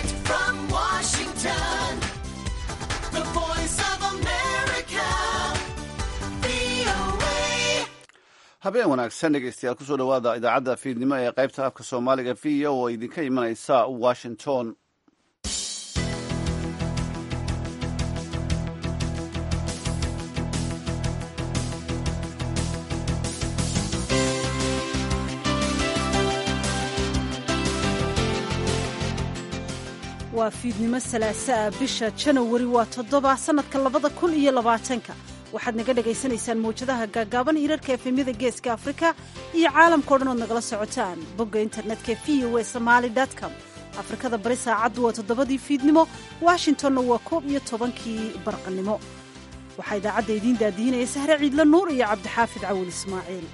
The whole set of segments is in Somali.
Direct from Washington, the voice of America, VOA. habeen wanaagsan dhegeystayaal kusoo dhowaada idaacadda fiidnimo ee qaybta afka soomaaliga v o oo idinka imanaysa washington waa fiidnimo salaaso ah bisha janawari waa toddoba sannadka labada kun iyo labaatanka waxaad naga dhagaysanaysaan mawjadaha gaagaaban hirarka efemyada geeska afrika iyo caalamkao dhan ood nagala socotaan bogga internetka v o e somaali com afrikada bari saacaddu waa toddobadii fiidnimo washingtonna waa koob iyo tobankii barqanimo waxaa idaacadda idiin daadiinaya sahre ciidla nuur iyo cabdixaafid cawil ismaaciil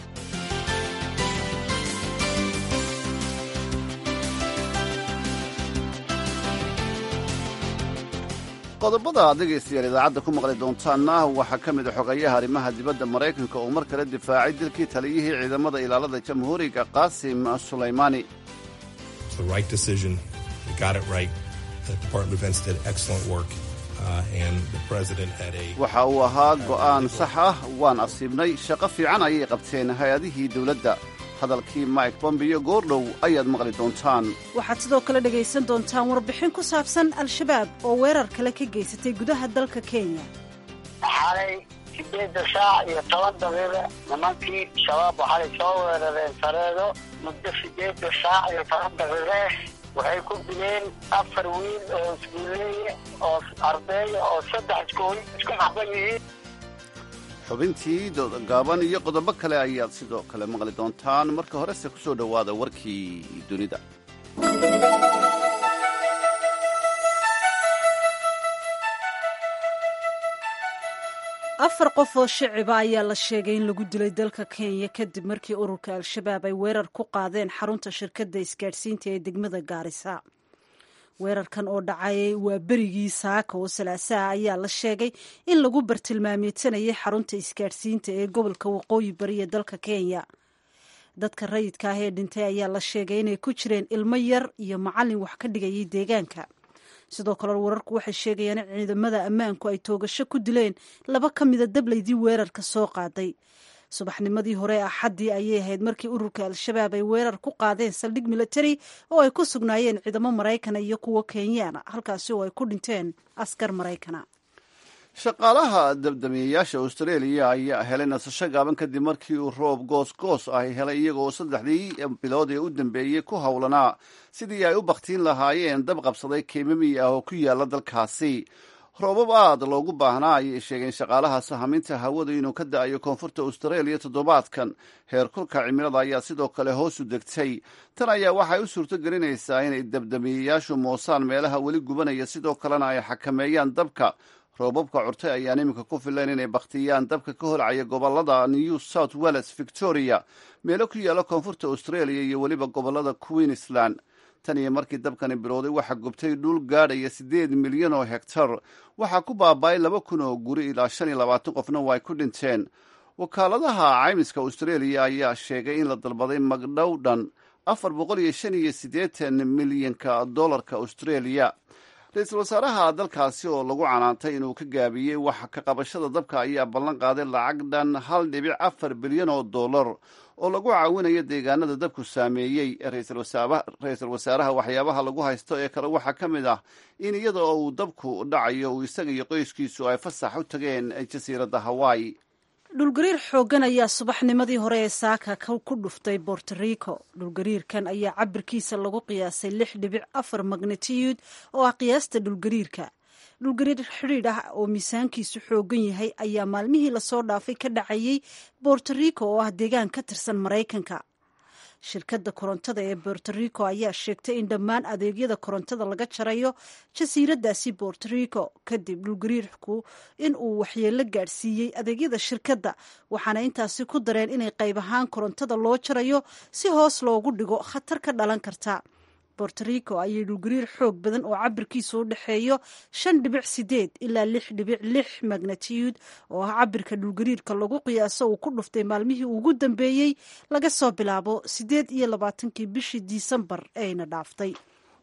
qodobada aad dhegaystayaal idaacadda ku maqli doontaanna waxaa ka mid a xogayaha arrimaha dibadda maraykanka oo mar kale difaacay dilkii taliyihii ciidamada ilaalada jamhuuriga qaasim sulaymaani It's the right decision. We got it right. The Department of Defense did excellent work, uh, and the president had a waxa uu ahaa go'aan sax ah waan asiibnay shaqo fiican ayay qabteen hay-adihii dowladda hadalkii mike bombeo goordhow ayaad maqli doontaan waxaad sidoo kale dhegaysan doontaan warbixin ku saabsan al-shabaab oo weerar kale ka geysatay gudaha dalka kenya xalay sideedda saac iyo toban daqiiqe nimankii shabaab waxay soo weerareen sareedo muddo sideedda saac iyo toban daqiiqe waxay ku dileen afar wiil oo iskuuleeye oo ardeeya oo saddex iskuul isku xaban yihiin xubintii dooda gaaban iyo qodobo kale ayaad sidoo kale maqli doontaan marka horese ku soo dhowaada warkii dunida afar qof oo shiciba ayaa la sheegay in lagu dilay dalka kenya kadib markii ururka al-shabaab ay weerar ku qaadeen xarunta shirkadda isgaadhsiinta ee degmada gaarisa weerarkan oo dhacay waa berigii saaka oo salaasaha ayaa la sheegay in lagu bartilmaameedsanayay xarunta isgaadhsiinta ee gobolka waqooyi bari ee dalka kenya dadka rayidka ah ee dhintay ayaa la sheegay inay ku jireen ilmo yar iyo macallin wax ka dhigayay deegaanka sidoo kale wararku waxay sheegayaan in ciidamada ammaanku ay toogasho ku dileen laba ka mida dablaydii weerarka soo qaaday subaxnimadii hore axaddii ayay ahayd markii ururka al-shabaab ay weerar ku qaadeen saldhig military oo ay ku sugnaayeen ciidamo maraykana iyo kuwo kenyaana halkaasi oo ay ku dhinteen askar maraykana shaqaalaha dabdamiyayaasha austraeliya ayaa helay nasasho gaaban kadib markii uu roob goos-goos ah helay iyagoo saddexdii bilood ee u dambeeyey ku howlanaa sidii ay u bakhtiin lahaayeen dab qabsaday keemami ah oo ku yaala dalkaasi roobab aad loogu baahnaa ayay sheegeen shaqaalaha sahaminta hawadu inuu ka da-ayo koonfurta austraeliya toddobaadkan heerkulka cimilada ayaa sidoo kale hoos u degtay tan ayaa waxay u suurto gelinaysaa inay dabdamiyayaashu moosaan meelaha weli gubanaya sidoo kalena ay xakameeyaan dabka roobabka curtay ayaan iminka ku filayn inay bakhtiyaan dabka ka holcaya gobolada new south wales victoria meelo ku yaalla koonfurta australia iyo weliba gobolada queensland tan iyo markii dabkani bilowday waxaa gubtay dhul gaadhaya siddeed milyan oo hektar waxaa ku baaba'ay laba kun oo guri ilaa shan iyo labaatan qofna waa ay ku dhinteen wakaaladaha caymiska australia ayaa sheegay in la dalbaday magdhow dhan afar boqol iyo shan iyo siddeetan milyanka dollarka australia ra-iisul wasaaraha dalkaasi oo lagu canaantay inuu ka gaabiyey wax ka qabashada dabka ayaa ballan qaaday lacag dhan hal dhibic afar bilyan oo dollar oo lagu caawinayo deegaanada dabku saameeyey ra-iisul wasaaraha waxyaabaha lagu haysto ee kale waxaa ka mid ah in iyada oo uu dabku dhacayo uu isaga iyo qoyskiisu ay fasax u tageen jasiiradda hawaii dhulgariir xooggan ayaa subaxnimadii hore ee saaka ku dhuftay borto rico dhulgariirkan ayaa cabirkiisa lagu qiyaasay lix dhibic afar magnitiyud oo ah qiyaasta dhulgariirka dhulgariir xidhiidh ah oo miisaankiisu xooggan yahay ayaa maalmihii lasoo dhaafay ka dhacayay borto rico oo ah deegaan ka tirsan maraykanka shirkadda korontada ee borto rico ayaa sheegtay in dhammaan adeegyada korontada laga jarayo jasiiradaasi borto rico kadib dhulgariirku in uu waxyeello gaadhsiiyey adeegyada shirkadda waxaana intaasi ku dareen inay qayb ahaan korontada loo jarayo si hoos loogu dhigo khatar ka dhalan karta borto rico ayay dhulgariir xoog badan oo cabirkiisu u dhexeeyo shan dhibic sideed ilaa lix dhibic lix magnatiyud oo ah cabirka dhulgariirka lagu qiyaaso uu ku dhuftay maalmihii ugu dambeeyey laga soo bilaabo sideed iyo labaatankii bishii disembar eeyna dhaaftay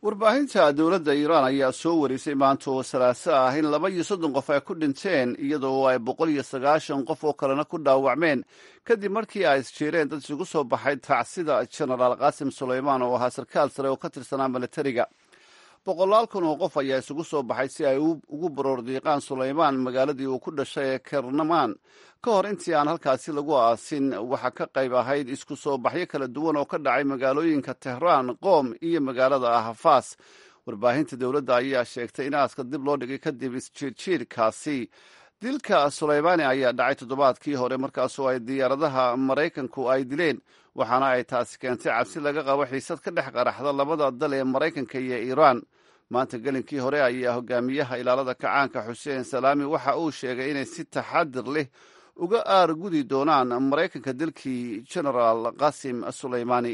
warbaahinta dowladda iiraan ayaa soo warisay maanta oo salaaso ah in laba iyo soddon qof ay ku dhinteen iyadoo ay boqol iyo sagaashan qof oo kalena ku dhaawacmeen kadib markii ay isjeereen dad isugu soo baxay tacsida genaraal qaasim sulaymaan oo ahaa sarkaal sare oo ka tirsanaa milatariga boqolaal kun oo qof ayaa isugu soo baxay si ay ugu baroordiiqaan sulaymaan magaaladii uu ku dhashay ee kernamaan ka hor intii aan halkaasi lagu aasin waxaa ka qayb ahayd isku soo baxyo kala duwan oo ka dhacay magaalooyinka tehraan qoom iyo magaalada ahafas warbaahinta dowladda ayaa sheegtay in aaska dib loo dhigay kadib isjiirjiirkaasi dilka sulaymaani ayaa dhacay toddobaadkii hore markaasoo ay diyaaradaha maraykanku ay dileen waxaana ay taasi keentay cabsi laga qabo xiisad ka dhex qaraxda labada dal ee maraykanka iyo iiraan maanta gelinkii hore ayaa hogaamiyaha ilaalada kacaanka xuseen salaami waxa uu sheegay inay si taxadir leh uga aargudi doonaan maraykanka dilkii genaraal qasim sulaymaani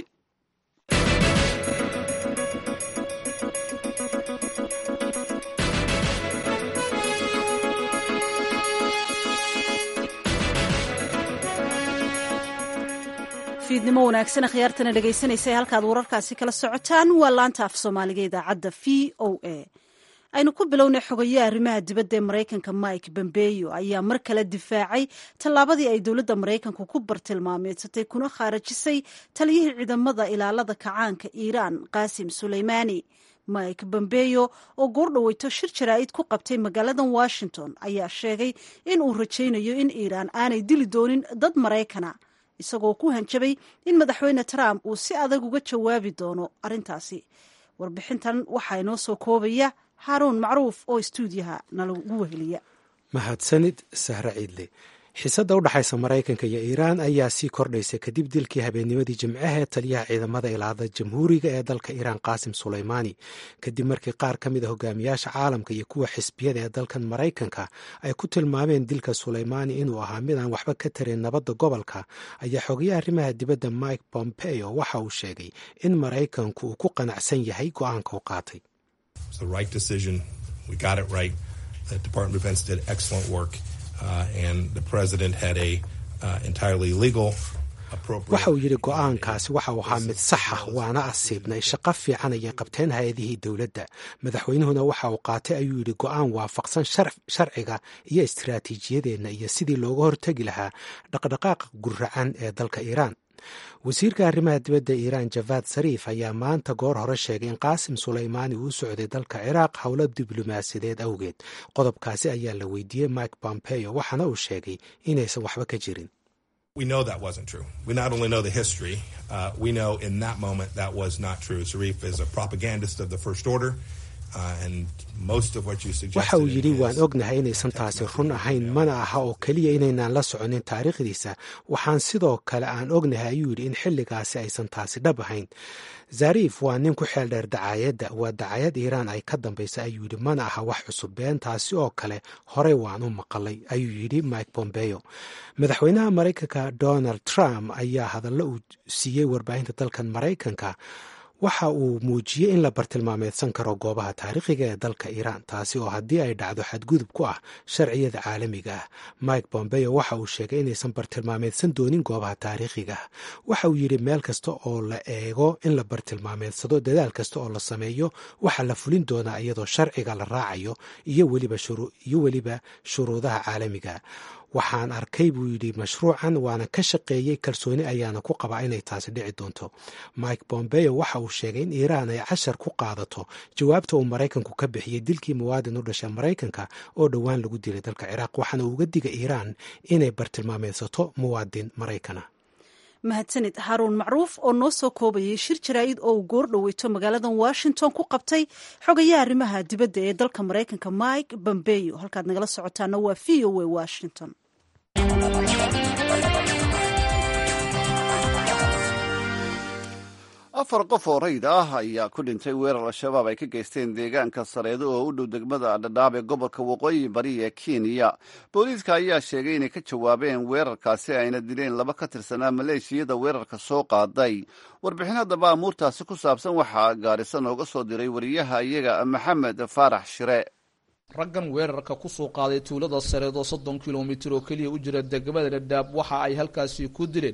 fiidnimo wanaagsan khiyaartana dhegaysanaysa halkaad wararkaasi kala socotaan waa laanta af soomaaliga idaacadda v o a aynu ku bilownay xogayaha arrimaha dibadda ee maraykanka mike bombeyo ayaa mar kale difaacay tallaabadii ay dowladda maraykanku ku bartilmaameedsatay kuna khaarajisay taliyihii ciidamada ilaalada kacaanka iiraan qaasim suleymaani mike bombeyo oo goordhaweyto shir jaraa'id ku qabtay magaaladan washington ayaa sheegay in uu rajaynayo in iiraan aanay dili doonin dad maraykana isagoo ku hanjabay in madaxweyne trump uu si adag uga jawaabi doono arrintaasi warbixintan waxaa inoo soo koobaya haaruun macruuf oo istuudiyaha nalagu weheliya mahadsanid sahre ciidle xiisadda u dhexaysa maraykanka iyo iiraan ayaa sii kordhaysa kadib dilkii habeennimadii jimcaha ee taliyaha ciidamada ilaada jamhuuriga ee dalka iiraan qaasim sulaymaani kadib markii qaar ka mid a hogaamiyaasha caalamka iyo kuwa xisbiyada ee dalkan maraykanka ay ku tilmaameen dilka sulaymaani inuu ahaa mid aan waxba ka tarin nabadda gobolka ayaa xogayaha arrimaha dibadda mike pompeo waxa uu sheegay in maraykanku uu ku qanacsan yahay go-aanka u qaatay waxa uu yidhi go-aankaasi waxa uu ahaa mid saxa waana asiibnay shaqo fiican ayay qabteen hay-adihii dowladda madaxweynuhuna waxa uu qaatay ayuu yidhi go-aan waafaqsan sharciga iyo istiraatiijiyadeenna iyo sidii looga hortegi lahaa dhaqdhaqaaqa guracan ee dalka iiraan wasiirka arrimaha dibadda iiraan javaad sariif ayaa maanta goor hore sheegay in qaasim sulaymaani uu socday dalka ciraaq howlo diblomaasiyadeed awgeed qodobkaasi ayaa la weydiiyey mike pompeo waxaana uu sheegay inaysan waxba ka jirin We know that wasn't true. We not only know the history, uh, we know in that moment that was not true. Zarif is a propagandist of the First Order. waxa uu yidhi waan ognahay inaysan taasi run ahayn mana aha oo keliya inaynaan la soconin taariikhdiisa waxaan sidoo kale aan ognahay ayuu yidhi in xilligaasi aysan taasi dhab ahayn zariif waa nin ku xeel dheer dacaayadda waa dacayad iiraan ay ka dambaysa ayuu yidhi mana aha wax cusub been taasi oo kale horey waan u maqalay ayuu yidhi mike pompeo madaxweynaha maraykanka donald trump ayaa hadallo uu siiyey warbaahinta dalkan maraykanka waxa uu muujiyey in la bartilmaameedsan karo goobaha taariikhiga ee dalka iiraan taasi oo haddii ay dhacdo xadgudub ku ah sharciyada caalamiga ah mike bombeo waxa uu sheegay inaysan bartilmaameedsan doonin goobaha taariikhiga ah waxa uu yidhi meel kasta oo la eego in la bartilmaameedsado dadaal kasta oo la sameeyo waxaa la fulin doonaa iyadoo sharciga la raacayo iyo weliba shuruudaha caalamiga waxaan arkay buu yidhi mashruucan waana ka shaqeeyey kalsooni ayaana ku qabaa inay taasi dhici doonto mike bombeo waxa uu sheegay in iiraan ay cashar ku qaadato jawaabta uu maraykanku ka bixiyey dilkii muwaadin u dhashay maraykanka oo dhowaan lagu dilay dalka ciraaq waxaana uga diga iiraan inay bartilmaameedsato muwaadin maraykana mahadsanid haruun macruuf oo noo soo koobayay shir jaraa'id oo uu goor dhoweyto magaaladan washington ku qabtay xogayaha arrimaha dibadda ee dalka maraykanka mike bombeyo halkaad nagala socotaana waa v o a washington afar qof oo rayid ah ayaa ku dhintay weerar al-shabaab ay ka geysteen deegaanka sareedo oo u dhow degmada dhadhaab ee gobolka waqooyi bari ee kenya booliiska ayaa sheegay inay ka jawaabeen weerarkaasi ayna dileen laba ka tirsanaa maleeshiyada weerarka soo qaaday warbixin haddaba amuurtaasi ku saabsan waxaa gaarisa nooga soo diray wariyaha iyaga maxamed faarax shire raggan weerarka ku soo qaaday tuulada sareed oo soddon kilomitir oo keliya u jira degmada dhadhaab waxa ay halkaasi ku dileen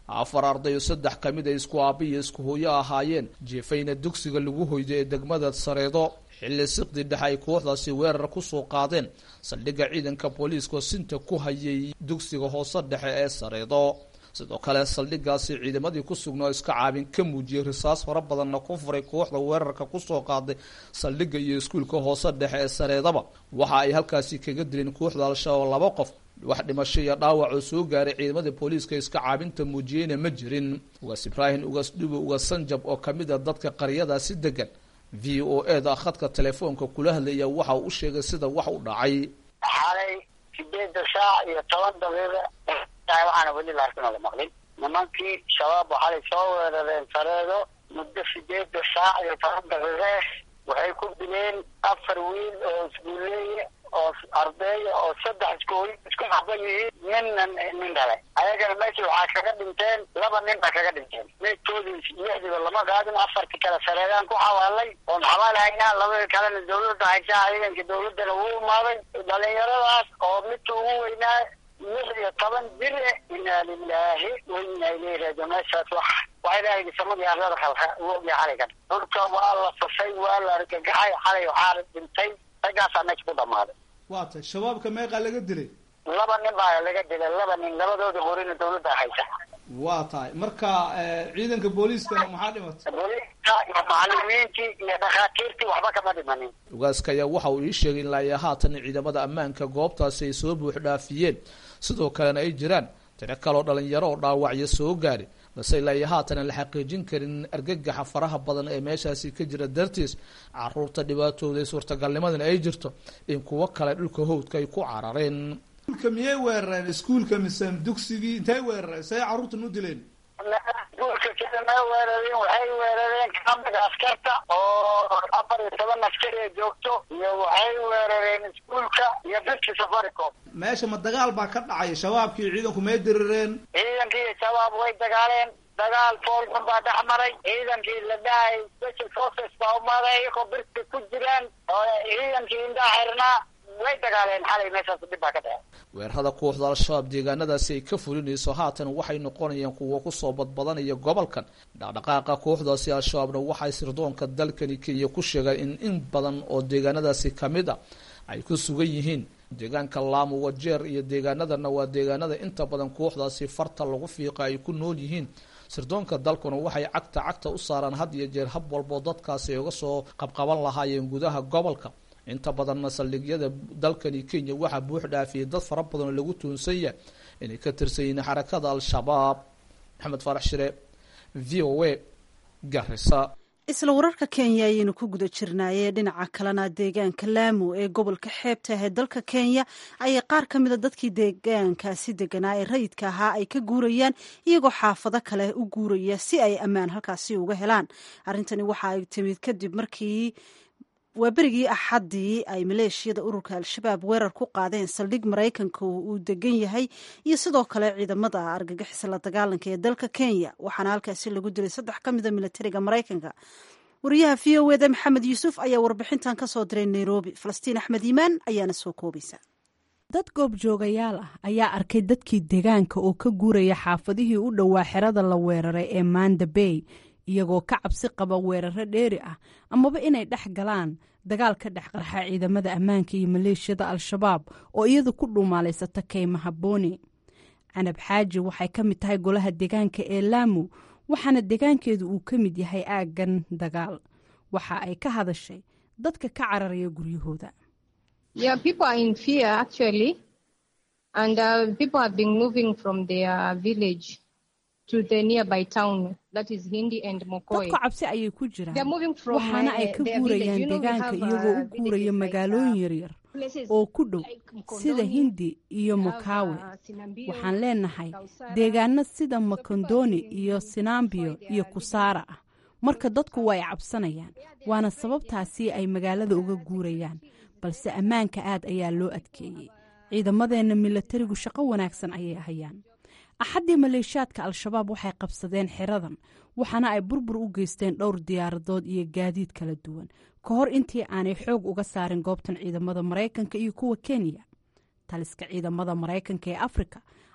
afar arday oo saddex ka mid a isku aabi iyo isku hooyo ahaayeen jeefayna dugsiga lagu hoyday ee degmada sareedo xilli siqdi dhexe ay kooxdaasi weerar kusoo qaadeen saldhigga ciidanka booliiska sinta ku hayay dugsiga hoose dhexe ee sareedo sidoo kale saldhiggaasi ciidamadii ku sugnaa oo iska caabin ka muujiyey risaas fara badanna ku furay kooxda weerarka kusoo qaaday saldhigga iyo iskuulka hoose dhexe ee sareedaba waxa ay halkaasi kaga dileen kooxda al-shabaab laba qof wax dhimasho iyo dhaawac oo soo gaaray ciidamada booliiska iska caabinta muujiyeyna ma jirin ugaas ibraahim ugaas dhubo ugaas sanjab oo kamid a dadka qaryadaasi degan v o e da khadka telefoonka kula hadlaya waxa uu u sheegay sida wax u dhacay xalay sideeda saac iyo toban daqiiqa waxaana weli laakiin la maqlin nimankii shabaab waxay soo weerareen sareedo muddo sideeda saac iyo toban daqiiqe waxay ku dileen afar wiil oo isguuleeye oo ardeeya oo saddex iskooy isku xaban yihiin ninna nin dhale ayagana meesha waxaa kaga dhinteen laba nin baa kaga dhinteen meydkoodii lixdiiba lama qaadin afartii kale sareedaan ku xawaalay oon xabaalahaynaa labadii kalena dawladda haysaa ciidanka dawladdana wuu imaaday dhalinyaradaas oo midka ugu weynaa lix iyo toban jir e inaa lilaahi wa inaa ilayhi raajiun meeshaas wax waa ilaahay samadii arlada khalqa uu ogyahay xalaygan dhulka waa la fasay waa la argagaxay xalay waxaa dhintay raggaasaa meesha ku dhamaaday waata shabaabka meeqaa laga dilay laba nin baa laga dilay laba nin labadooda qorina dawladda haysa waa tahay marka ciidanka booliiskana maxaa dhimatay booliiska iyo macalimiintii iyo dhakhaatiirtii waxba kama dhimanin ugaaska ayaa waxa uu ii sheegay ilaa iyo haatan ciidamada ammaanka goobtaasi ay soo buux dhaafiyeen sidoo kalena ay jiraan tiro kaloo dhalinyaro oo dhaawacyo soo gaari balse ilaa iyo haatan aan la xaqiijin karin argagaxa faraha badan ee meeshaasi ka jira dartiis caruurta dhibaatooda suurtagalnimadana ay jirto in kuwo kale dhulka howdka ay ku carareen iskuulka miyay weerareen iskuulka mise dugsigii intay weerareen say carruurtan u dileen iskuulka sida ma weerareen waxay weerareen kamida askarta oo afar iyo toban askari ay joogto iyo waxay weerareen iskuulka iyo dadki safaricom meesha ma dagaal baa ka dhacay shabaabkii ciidanku may dirireen ciidankii iyo shabaab way dagaaleen dagaal foolxun baa dhex maray ciidankii la dhahay special forces baa umaaday iyagoo birti ku jiraan oo ciidankii indhaa xirnaa way dagaaleen xalay meeshaas dhib baa ka dhacay weerarada kooxda al-shabaab deegaanadaasi ay ka fulinayso haatan waxay noqonayaan kuwo kusoo badbadanaya gobolkan dhaqdhaqaaqa kooxdaasi al-shabaabna waxay sirdoonka dalkani kenya ku sheegeen in in badan oo deegaanadaasi kamid a ay ku sugan yihiin deegaanka laamu wajeer iyo deegaanadana waa deegaanada inta badan kooxdaasi farta lagu fiiqa ay ku nool yihiin sirdoonka dalkuna waxay cagta cagta u saaraan had iyo jeer hab walboo dadkaasi ay uga soo qabqaban lahaayeen gudaha gobolka inta badanna saldhigyada dalkani kenya waxaa buux dhaafiyay dad fara badan oo lagu tuunsan yahay inay ka tirsan yihiin xarakada al-shabaab maxamed faarax shire v o a garisa isla wararka kenya ayaynu ku guda jirnaayee dhinaca kalena deegaanka laamu ee gobolka xeebta ah ee dalka kenya ayay qaar ka mida dadkii deegaankaasi deganaa ee rayidka ahaa ay ka guurayaan iyagoo xaafado kale u guuraya si ay ammaan halkaasi uga helaan arrintani waxa ay timid kadib markii waa berigii axaddii ay maleeshiyada ururka al-shabaab weerar ku qaadeen saldhig maraykanka uu degan yahay iyo sidoo kale ciidamada argagixisa la dagaalanka ee dalka kenya waxaana halkaasi lagu dilay saddex ka mida militariga maraykanka wariyaha v o eda maxamed yuusuf ayaa warbixintan ka soo diray nairobi falastiin axmed iimaan ayaana soo koobaysa dad goobjoogayaal ah ayaa arkay dadkii deegaanka oo ka guuraya xaafadihii u dhowaa xerada la weeraray ee manda bay iyagoo ka cabsi qaba weeraro dheeri ah amaba inay dhex galaan dagaal ka dhex qarxa ciidamada ammaanka iyo maleeshiyada al-shabaab oo iyadu ku dhuumaalaysata kaymaha booni canab xaaji waxay ka mid tahay golaha deegaanka ee laamu waxaana deegaankeedu uu ka mid yahay aaggan dagaal waxa ay ka hadashay dadka ka cararaya guryahooda dadku cabsi ayay ku jiraan waxaana ay ka guurayaan deegaanka iyagoo u guuraya magaalooyin yaryar oo ku dhow sida hindi iyo mokawe waxaan leenahay deegaano sida makondoni iyo sinambiyo iyo kusaara ah marka dadku waa ay cabsanayaan waana sababtaasi ay magaalada uga guurayaan balse ammaanka aad ayaa loo adkeeyey ciidamadeenna milatarigu shaqo wanaagsan ayay hayaan axaddii maleeshiyaadka al-shabaab waxay qabsadeen xeradan waxaana ay burbur u geysteen dhowr diyaaradood iyo gaadiid kala duwan ka hor intii aanay xoog uga saarin goobtan ciidamada maraykanka iyo kuwa kenya taliska ciidamada maraykanka ee afrika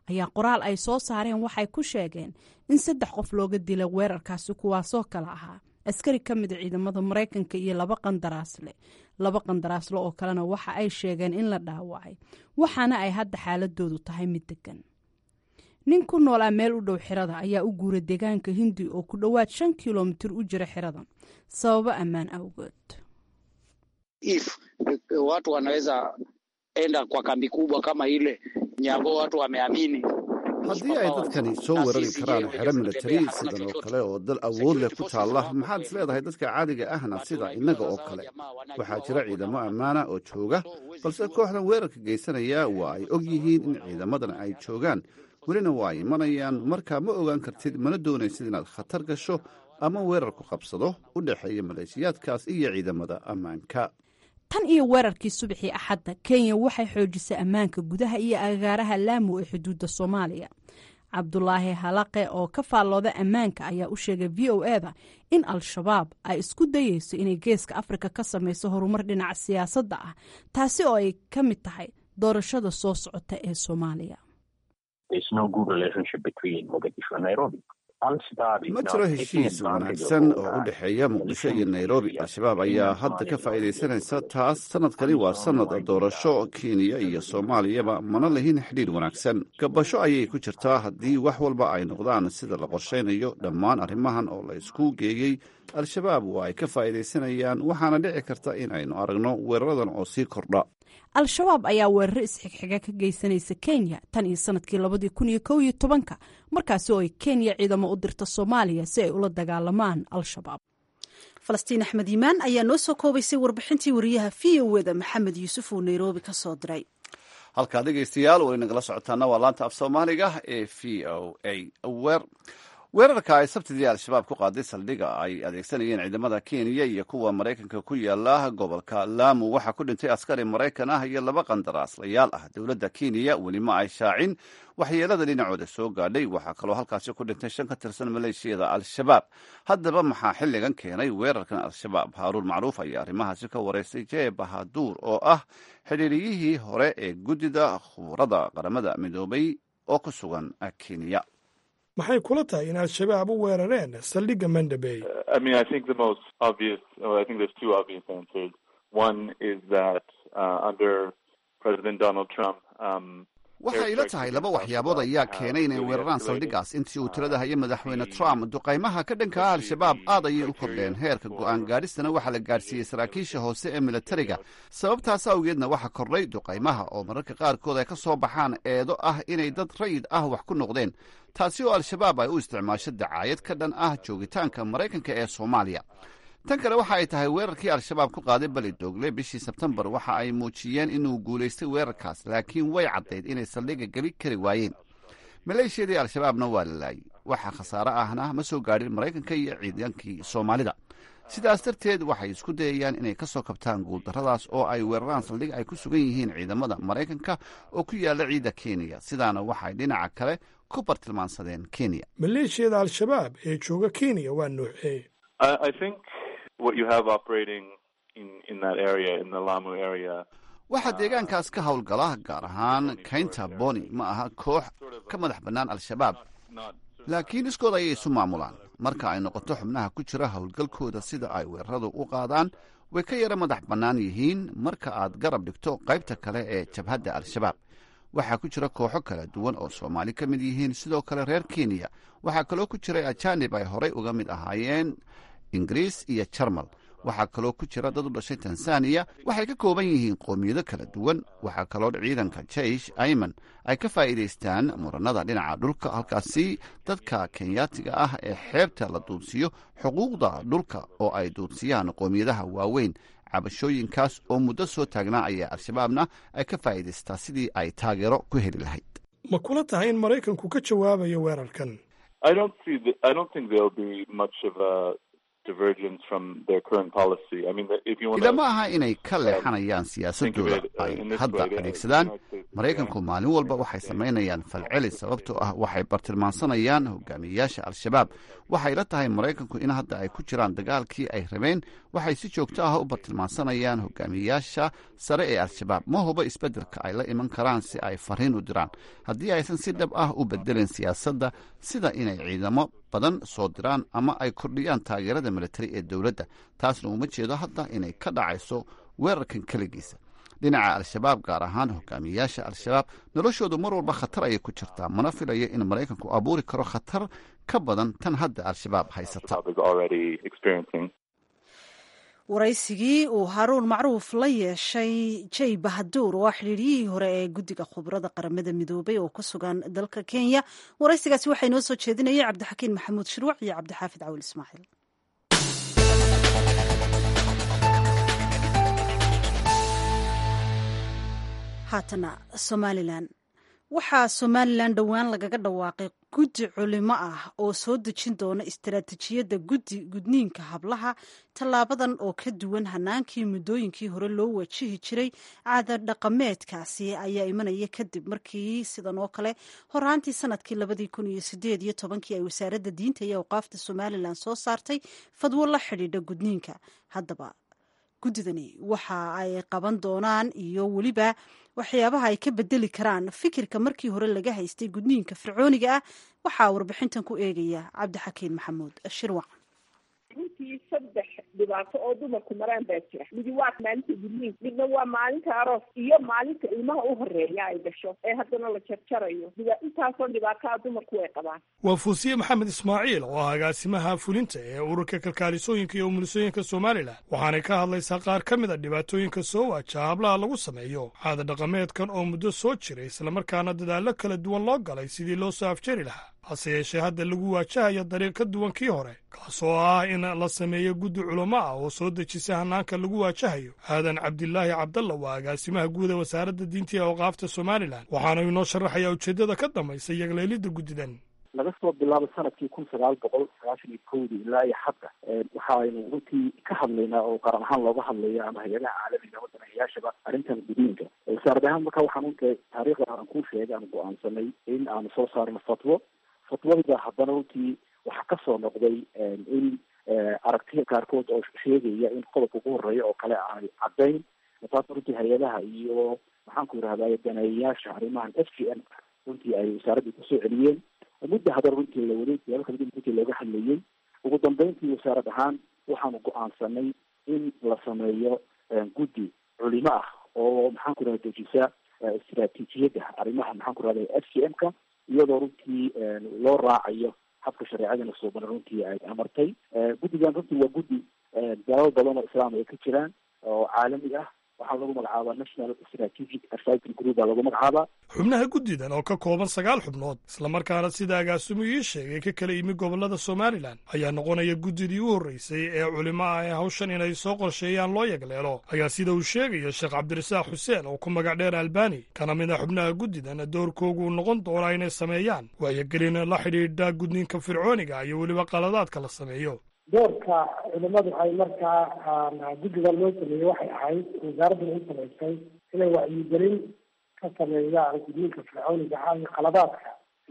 ayaa qoraal ay soo saareen waxay ku sheegeen in saddex qof looga dilay weerarkaasi kuwaasoo kale ahaa askari ka mida ciidamada maraykanka iyo laba qandaraasle laba qandaraasle oo kalena waxa ay sheegeen in la dhaawacay waxaana ay hadda xaaladoodu tahay mid degan nin ku noolaa meel u dhow xirada ayaa u guuray deegaanka hindi oo ku dhowaad shan kilomitir u jira xiradan sababo ammaan awgood if watu wanaweza enda kwa kambi kubwa kama ile nyambo watu wameamini haddii ay dadkani soo weerari karaan xero militari sidan oo kale oo dal awood leh ku taalla maxaad is leedahay dadka caadiga ahna sida innaga oo kale waxaa jira ciidamo ammaana oo jooga balse kooxdan weerarka geysanaya waa ay og yihiin in ciidamadan ay joogaan welina waa ay imanayaan markaa ma ogaan kartid mana doonaysid inaad khatar gasho ama weerar ku qabsado u dhexeeya maleeshiyaadkaas iyo ciidamada ammaanka tan iyo weerarkii subaxii axadda kenya waxay xoojisay ammaanka gudaha iyo agaaraha laamu ee xuduudda soomaaliya cabdulaahi halaqe oo ka faallooda ammaanka ayaa u sheegay v o eda in al-shabaab ay isku dayeyso inay geeska afrika ka samayso horumar dhinaca siyaasadda ah taasi oo ay ka mid tahay doorashada soo socota ee soomaaliya ma jiro heshiis wanaagsan oo u dhexeeya muqdisho iyo nairobi al-shabaab ayaa hadda ka faa'iidaysanaysa taas sanadkani waa sanad doorasho kenya iyo soomaaliyaba mana lahin xidhiir wanaagsan gabasho ayay ku jirtaa haddii wax walba ay noqdaan sida la qorshaynayo dhammaan arrimahan oo la isku geeyey al-shabaab waa ay ka faa'iidaysanayaan waxaana dhici karta in aynu aragno weeraradan oo sii kordha al-shabaab ayaa weeraro isxigxiga ka geysanaysa kenya tan iyo sanadkii labadii kun iyo kow iyo tobanka markaasi oo ay kenya ciidamo u dirta soomaaliya si ay ula dagaalamaan al-shabaab falastiin axmed yimaan ayaa noo soo koobaysay warbixintii wariyaha v o eda maxamed yuusuf oo nairobi ka soo diray halkaa dhegaystayaal weli nagala socotaana waa laanta af soomaaliga ee v o a weerarka ay sabtidii al-shabaab ku qaaday saldhiga ay adeegsanayeen ciidamada kenya iyo kuwa maraykanka ku yaala gobolka laamu waxaa ku dhintay askari maraykan ah iyo laba qandaraaslayaal ah dowladda kenya weli ma ay shaacin waxyeelada dhinacooda soo gaadhay waxaa kaloo halkaasi ku dhintay shan ka tirsan maleeshiyada al-shabaab haddaba maxaa xilligan keenay weerarkan al-shabaab haaruun macruuf ayaa arrimahaasi ka wareystay jee bahaduur oo ah xidhiiriyihii hore ee guddida khuburada qaramada midoobay oo ku sugan kenya maxay kula tahay in al-shabaab u weerareen saldhigga mandabey waxay ila tahay laba waxyaabood ayaa keenay inay weeraraan saldhiggaas intii uu tirada hayay madaxweyne trump duqaymaha ka dhanka ah al-shabaab aad ayay u kordheen heerka go'aan gaadhistana waxaa la gaadhsiiyey saraakiisha hoose ee militariga sababtaas awgeedna waxaa kordhay duqaymaha oo mararka qaarkood ay ka soo baxaan eedo ah inay dad rayid ah wax ku noqdeen taasi oo al-shabaab ay u isticmaasho dacaayad ka dhan ah joogitaanka maraykanka ee soomaaliya tan kale waxa ay tahay weerarkii al-shabaab ku qaaday beli doogle bishii sebtembar waxa ay muujiyeen inuu guulaystay weerarkaas laakiin way caddayd inay saldhigga geli kari waayeen maleeshiyadii al-shabaabna waa la laayay waxa khasaare ahna ma soo gaadhin maraykanka iyo ciidankii soomaalida sidaas darteed waxay isku dayayaan inay ka soo kabtaan guuldarradaas oo ay weeraraan saldhig ay ku sugan yihiin ciidamada maraykanka oo ku yaalla ciidda kenya sidaana waxay dhinaca kale ku bartilmaansadeen kenya maleeshiyada al-shabaab ee jooga kenya waa nuuxee waxaa deegaankaas ka howlgala gaar ahaan kaynta boni ma aha koox ka madax bannaan al-shabaab laakiin iskood ayay isu maamulaan marka ay noqoto xubnaha ku jira howlgalkooda sida ay weeraradu u qaadaan way ka yara madax bannaan yihiin marka aad garab dhigto qaybta kale ee jabhadda al-shabaab waxaa ku jira kooxo kala duwan oo soomaali ka mid yihiin sidoo kale reer kenya waxaa kaloo ku jiray ajaanib ay horay uga mid ahaayeen ingiriis iyo jarmal waxaa kaloo ku jira dad u dhashay tanzaniya waxay ka kooban yihiin qoomiyado kala duwan waxaa kaloo ciidanka jeish ayman ay ka faa'iidaystaan muranada dhinaca dhulka halkaasi dadka kenyaatiga ah ee xeebta la duudsiyo xuquuqda dhulka oo ay duudsiyaan qoomiyadaha waaweyn cabashooyinkaas oo muddo soo taagnaa ayaa al-shabaabna ay ka faa'iidaystaa sidii ay taageero ku heli lahayd ma kula tahay in maraykanku ka jawaabayo weerarkan divergence from their current policy. I mean, if you want ila ma aha inay ka leexanayaan siyaasadooda ay hadda adeegsadaan maraykanku maalin walba waxay samaynayaan falceli sababtoo ah waxay bartilmaansanayaan hogaamiyeyaasha al-shabaab waxay la tahay maraykanku in hadda ay ku jiraan dagaalkii ay rabeen waxay si joogto ah u bartilmaansanayaan hogaamiyeyaasha sare ee al-shabaab ma huba isbeddelka ay la iman karaan si ay fariin u diraan haddii aysan si dhab ah u bedelin siyaasadda sida inay ciidamo badan soo diraan ama ay kordhiyaan taageerada militari ee dowladda taasna uma jeedo hadda inay ka dhacayso weerarkan keligiisa dhinaca al-shabaab gaar ahaan hogaamiyeyaasha al-shabaab noloshoodu mar walba khatar ayay ku jirtaa mana filayo in maraykanku abuuri karo khatar ka badan tan hadda al-shabaab haysata waraysigii uu haaruun macruuf la yeeshay jay bahaduur oo ah xidhiiryihii hore ee guddiga khubarada qaramada midoobay oo ku sugan dalka kenya waraysigaasi waxaa inoo soo jeedinayay cabdixakiin maxamuud shirwac iyo cabdixaafid cawil ismaaciil haatana somalilan waxaa somalilan dhowaan lagaga dhawaaqay guddi culimo ah oo soo dejin doona istaraatijiyadda guddi gudniinka hablaha tallaabadan oo ka duwan hanaankii muddooyinkii hore loo wajihi jiray caada dhaqameedkaasi ayaa imanaya kadib markii sidan oo kale horaantii sanadkii labadii kun iyo sideed iyo tobankii ay wasaaradda diinta iyo awqaafta somalilan soo saartay fadwo la xidhiidha gudniinka haddaba guddidani waxa ay qaban doonaan iyo weliba waxyaabaha ay ka bedeli karaan fikirka markii hore laga haystay gudniinka fircooniga ah waxaa warbixintan ku eegaya cabdixakiin maxamuud shirwac runtii saddex dhibaato oo dumarku maraan baa jira midi waa maalinta gudniinka midna waa maalinta aroos iyo maalinta ilmaha u horeeya ay gasho ee haddana la jarjarayo intaasoo dhibaataa dumarku way qabaan waa fuusiye maxamed ismaaciil oo ah agaasimaha fulinta ee ururka kalkaalisooyinka iyo umulisooyinka somalilan waxaanay ka hadlaysaa qaar ka mid a dhibaatooyinka soo waajaha hablaha lagu sameeyo caada dhaqameedkan oo muddo soo jiray islamarkaana dadaallo kala duwan loo galay sidii loo soo afjari lahaa hase yeeshee hadda lagu waajahayo dariiq ka duwan kii hore kaasoo ah in la sameeyo guddi culamo ah oo soo dejisa hanaanka lagu waajahayo aadan cabdilaahi cabdalla waa agaasimaha guud ee wasaaradda diinta ee awqaafta somalilan waxaana inoo sharaxayaa ujeeddada ka dambaysa yagleelidda guddidan laga soo bilaabo sanadkii kun sagaal boqol sagaashan iyo kowdii ilaa iyo hadda waxaaynu runtii ka hadlaynaa oo qaran ahaan looga hadlaya ama hay-adaha caalamiga wadanahayaashaba arrintan gudniinka wasaarad ahaan marka waxaan unta taariikhda aan kuu sheegay aan go-aansanay in aanu soo saarno fatwo fatwadida haddana runtii waxaa kasoo noqday in aragtiya qaarkood oo sheegaya in qodobka ugu horeeya oo kale aanay caddayn taas runtii hay-adaha iyo maxaanku yidhahday daneeyayaasha arrimahan f g n runtii ay wasaaraddii kusoo celiyeen mudda haddana runtii la waday siyaabo kala duwan runtii looga hadlayay ugu dambeyntii wasaarad ahaan waxaanu go-aansanay in la sameeyo guddi culimo ah oo maxaanku yidhahda dejisa istaraatiijiyadda arrimaha maxaanku yidhahda f g m ka iyadoo runtii loo raacayo habka shareecadana suuban runtii ay amartay guddigan runtii waa guddi dalal badan oo islaam ay ka jiraan oo caalami ah waxaa lagu magacaabaa national strategic advisory group baa lagu magacaabaa xubnaha guddidan oo ka kooban sagaal xubnood islamarkaana sida agaasimu ii sheegay ka kala yimi gobollada somalilan ayaa noqonaya guddidii u horreysay ee culimo ah ee hawshan inay soo qorsheeyaan loo yagleelo ayaa sida uu sheegayo sheekh cabdirasaaq xuseen oo ku magac dheer albani kana mid a xubnaha guddidan doorkoogu uu noqon doonaa inay sameeyaan waayogelin la xidhiidha gudniinka fircooniga iyo weliba qaladaadka la sameeyo doorka culimadu ay markaa guddigan loo sameeyey waxay ahayd wasaaraddan u samaysay inay wacyigelin ka sameeyaan gudniinka fircooniga ah iyo qaladaadka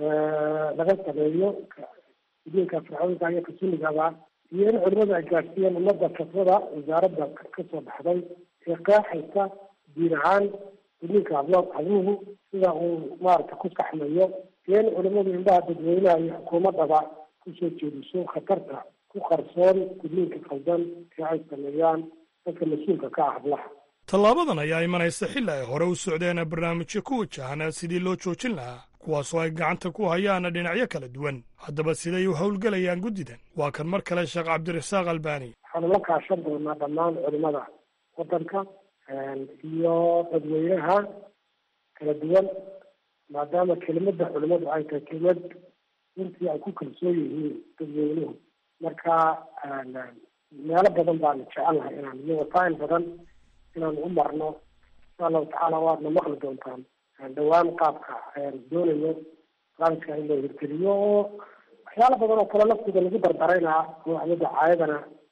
laga sameeyo gudniinka fircooniga iyo kasunigaba iyo in culimadu ay gaarsiiyeen ummadda fatwada wasaaradda kasoo baxday ee qeexaysa diin ahaan gudniinka hablo habluhu sida uu maarata ku saxmayo iyo in culimadu indhaha dadweynaha iyo xukuumaddaba kusoo jeediso khatarta ku qarsoon gudniinka qaldan ee ay sameeyaan dadka mas-uulka ka ah hablaha tallaabadan ayaa imanaysa xilli ay hore u socdeen barnaamijyo ku wajahan sidii loo joojin lahaa kuwaasoo ay gacanta ku hayaan dhinacyo kala duwan haddaba siday u howlgelayaan guddidan waa kan mar kale sheekh cabdirasaaq albani waxaanu la kaashan doonaa dhammaan culimada waddanka iyo dadweynaha kala duwan maadaama kelimada culimadu ay tahay kelimad runtii ay ku kalsoon yihiin dadweynuhu marka meelo badan baanu jecelnahay inaan iyo wasaa'il badan inaan u marno insha allahu tacaala waadna maqli doontaan dhawaan qaabka ayaan doonayo barnaamijka in loo hirgeliyo oo waxyaalo badan oo kale laftooda lagu dardarayna oo waxyada caayadana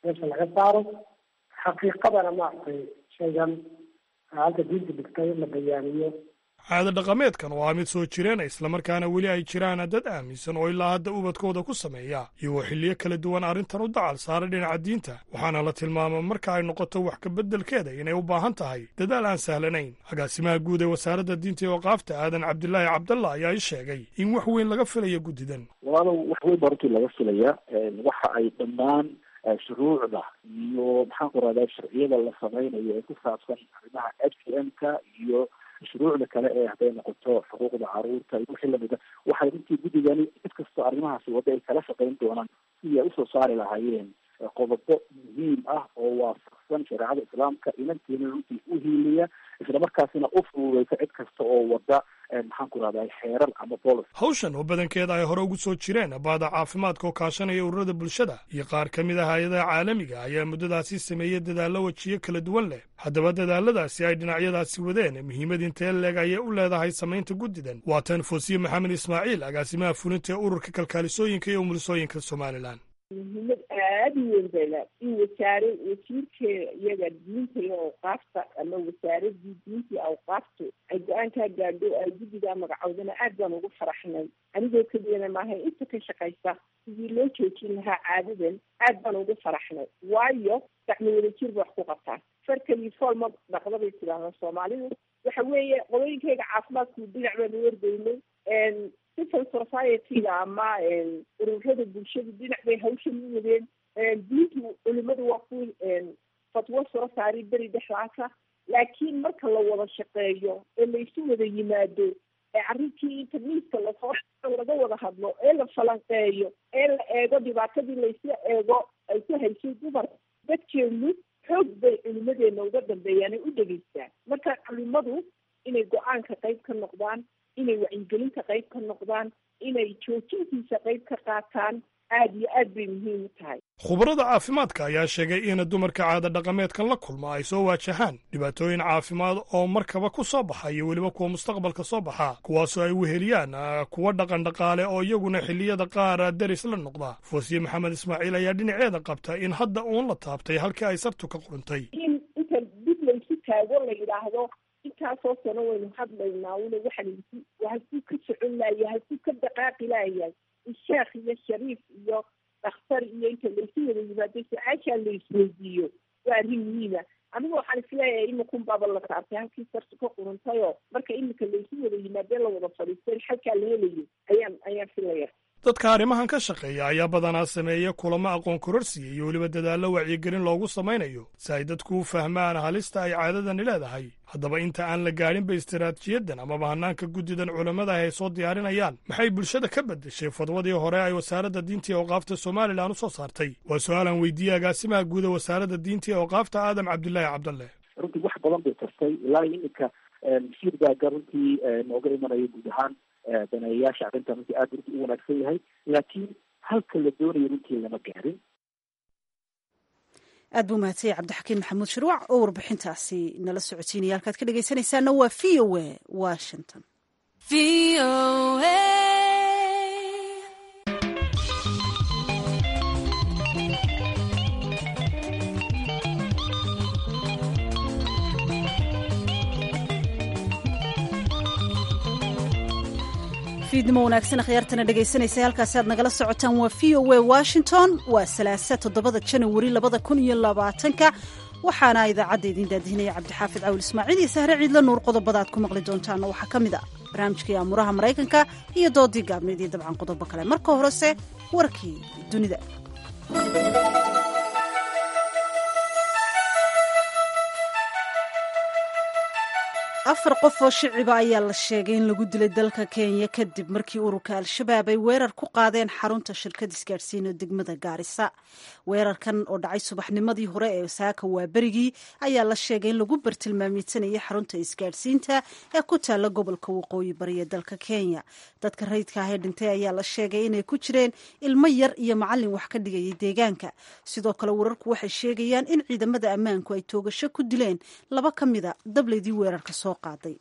meesha laga saaro xaqiiqadana maaragtay shaygan halka diinta dhigtay la bayaaniyo caado dhaqameedkan oo ah mid soo jireena islamarkaana weli ay jiraan dad aaminsan oo ilaa hadda ubadkooda ku sameeya iyagoo xilliyo kala duwan arrintan u dacal saara dhinaca diinta waxaana la tilmaama marka ay noqoto wax kabeddelkeeda inay u baahan tahay dadaal aan sahlanayn agaasimaha guud ee wasaaradda diinta iyo waqaafta aadan cabdilaahi cabdalla ayaa i sheegay in wax weyn laga filayo guddidan walaalow wax weyn baa runtii laga filaya waxa ay dhammaan shuruucda iyo maxaan ku rahdaa sharciyada la sameynayo ee ku saabsan arrimaha f c m ka iyo shuruucda kale ee hadday noqoto xuquuqda caruurta iyo wixii lamida waxay runtii guddigani cid kastoo arrimahaasi wadda ay kala shaqeyn doonaan sidii ay usoo saari lahaayeen qodobo muhiim ah oo waafaqsan shareecada islaamka inantiina runtii u hiiliya islamarkaasina u fududeysa cid kasta oo wada maxaan ku rahdaa xeerar ama bolos hawshan oo badankeeda ay hore ugu soo jireen baada caafimaadka oo kaashanaya ururada bulshada iyo qaar ka mid ah hay-adaha caalamiga ayaa muddadaasi sameeyey dadaallo wejiyo kala duwan leh haddaba dadaaladaasi ay dhinacyadaasi wadeen muhiimad intee leeg ayay u leedahay samaynta guddidan waa tan foosiye maxamed ismaaciil agaasimaha fulinta ee ururka kalkaalisooyinka iyo umulisooyinka somalilan muhiimad aada u weyn bay leed in wasaare wasiirkeeda iyaga diinta iyo awqaafta ama wasaaradii diinta iyo awqaaftu ay go-aankaa gaadho ay guddigaa magacowdana aad baan ugu faraxnay anigoo keliyana maaha inta ka shaqaysa sidii loo joojin lahaa caadadan aad baan ugu faraxnay waayo gacmo wadajir ba wax ku qabtaa farkali foolma dhaqda bay tidhaahdaa soomaalidu waxa weeye qolooyinkayga caafimaadku dhinac baanu wardaynay civil society-ga ama ururada bulshadu dhinac bay hawshan u wadeen diintu culimadu waa ku fatwo soo saari beri dhexdaasa laakiin marka la wada shaqeeyo ee laysu wada yimaado ee arrinkii inta miiska lasoo laga wada hadlo ee la falanqeeyo ee la eego dhibaatadii laysla eego ay ku haysay dumar dadkeenu xoog bay culimadeena uga dambeeyaan ay u dhegeystaan marka culimadu inay go-aanka qayb ka noqdaan inay wacyigelinta qayb ka noqdaan inay joojintiisa qayb ka qaataan aada iyo aad bay muhiim u tahay khubarada caafimaadka ayaa sheegay in dumarka caada dhaqameedkan la kulma ay soo waajahaan dhibaatooyin caafimaad oo markaba ku soo baxa iyo weliba kuwa mustaqbalka soo baxa kuwaasoo ay weheliyaan kuwa dhaqan dhaqaale oo iyaguna xilliyada qaar deris la noqda foosiye maxamed ismaaciil ayaa dhinaceeda qabta in hadda uun la taabtay halkii ay sabtu ka quruntay in inta dib laysu taago la yidhaahdo intaasoo sano waynu hadlaynaa una waxaan halkuu ka socon laaya halkuu ka dhaqaaqi laayay sheekh iyo shariif iyo dhakhtar iyo inta laysu wada yimaado su-aashaa la isweydiiyo waa arrin muhiima anigu waxaan isleeyahay iminkan baaba la taabtay halkii sartu ka quruntayoo marka iminka laysu wada yimaadee la wada fadhiistay xalkaa la helayo ayaan ayaan filaya dadka arrimahan ka shaqeeya ayaa badanaa sameeya kulamo aqoon kororsiya iyo weliba dadaallo wacyigelin loogu samaynayo si ay dadku u fahmaan halista ay caadadani leedahay haddaba inta aan la gaadhinba istaraatijiyadan amaba hanaanka guddidan culammada ay soo diyaarinayaan maxay bulshada ka beddeshay fadwadii hore ay wasaaradda diinta iyo awqaafta somalilan u soo saartay waa su-aalan weydiiyey agaasimaha guuda wasaaradda diinta iyo awqaafta aadam cabdilaahi cabdalle runtii wax badan bay tartay ilaa iminka shiirgaaga runtii nooga imanaya guud ahaan daneeyayaasha arrintan runtii aad runtii u wanaagsan yahay laakiin halka la doonayo runtii lama gaarin aad buu mahadsanyay cabdixakiin maxamuud shirwac oo warbixintaasi nala socotiinaya halkaad ka dhegaysanaysaana waa v o a washington fiidnimo wanaagsan akhyaartana dhegaysanaysa halkaasi aad nagala socotaan waa v o a washington waa salaasa toddobada janawari labada kun iyo labaatanka waxaana idaacadda idiin daadihinaya cabdixaafid cawil ismaaciil iyo sahre ciidla nuur qodobada aad ku maqli doontaana waxaa ka mid a barnaamijkii aamuraha maraykanka iyo doodii gaabneed iyo dabcan qodobo kale marka horese warkii dunida afar qof oo shiciba ayaa la sheegay in lagu dilay dalka kenya kadib markii ururka al-shabaab ay weerar ku qaadeen xarunta shirkad isgaadhsiin oo degmada gaarisa weerarkan oo dhacay subaxnimadii hore ee saaka waa berigii ayaa la sheegay in lagu bartilmaamidsanayay xarunta isgaadhsiinta ee ku taalla gobolka waqooyi bari ee dalka kenya dadka rayidka ah ee dhintay ayaa la sheegay inay ku jireen ilmo yar iyo macallin wax ka dhigayay deegaanka sidoo kale wararku waxay sheegayaan in ciidamada ammaanku ay toogasho ku dileen laba ka mida dableydii weerarka soo qaaday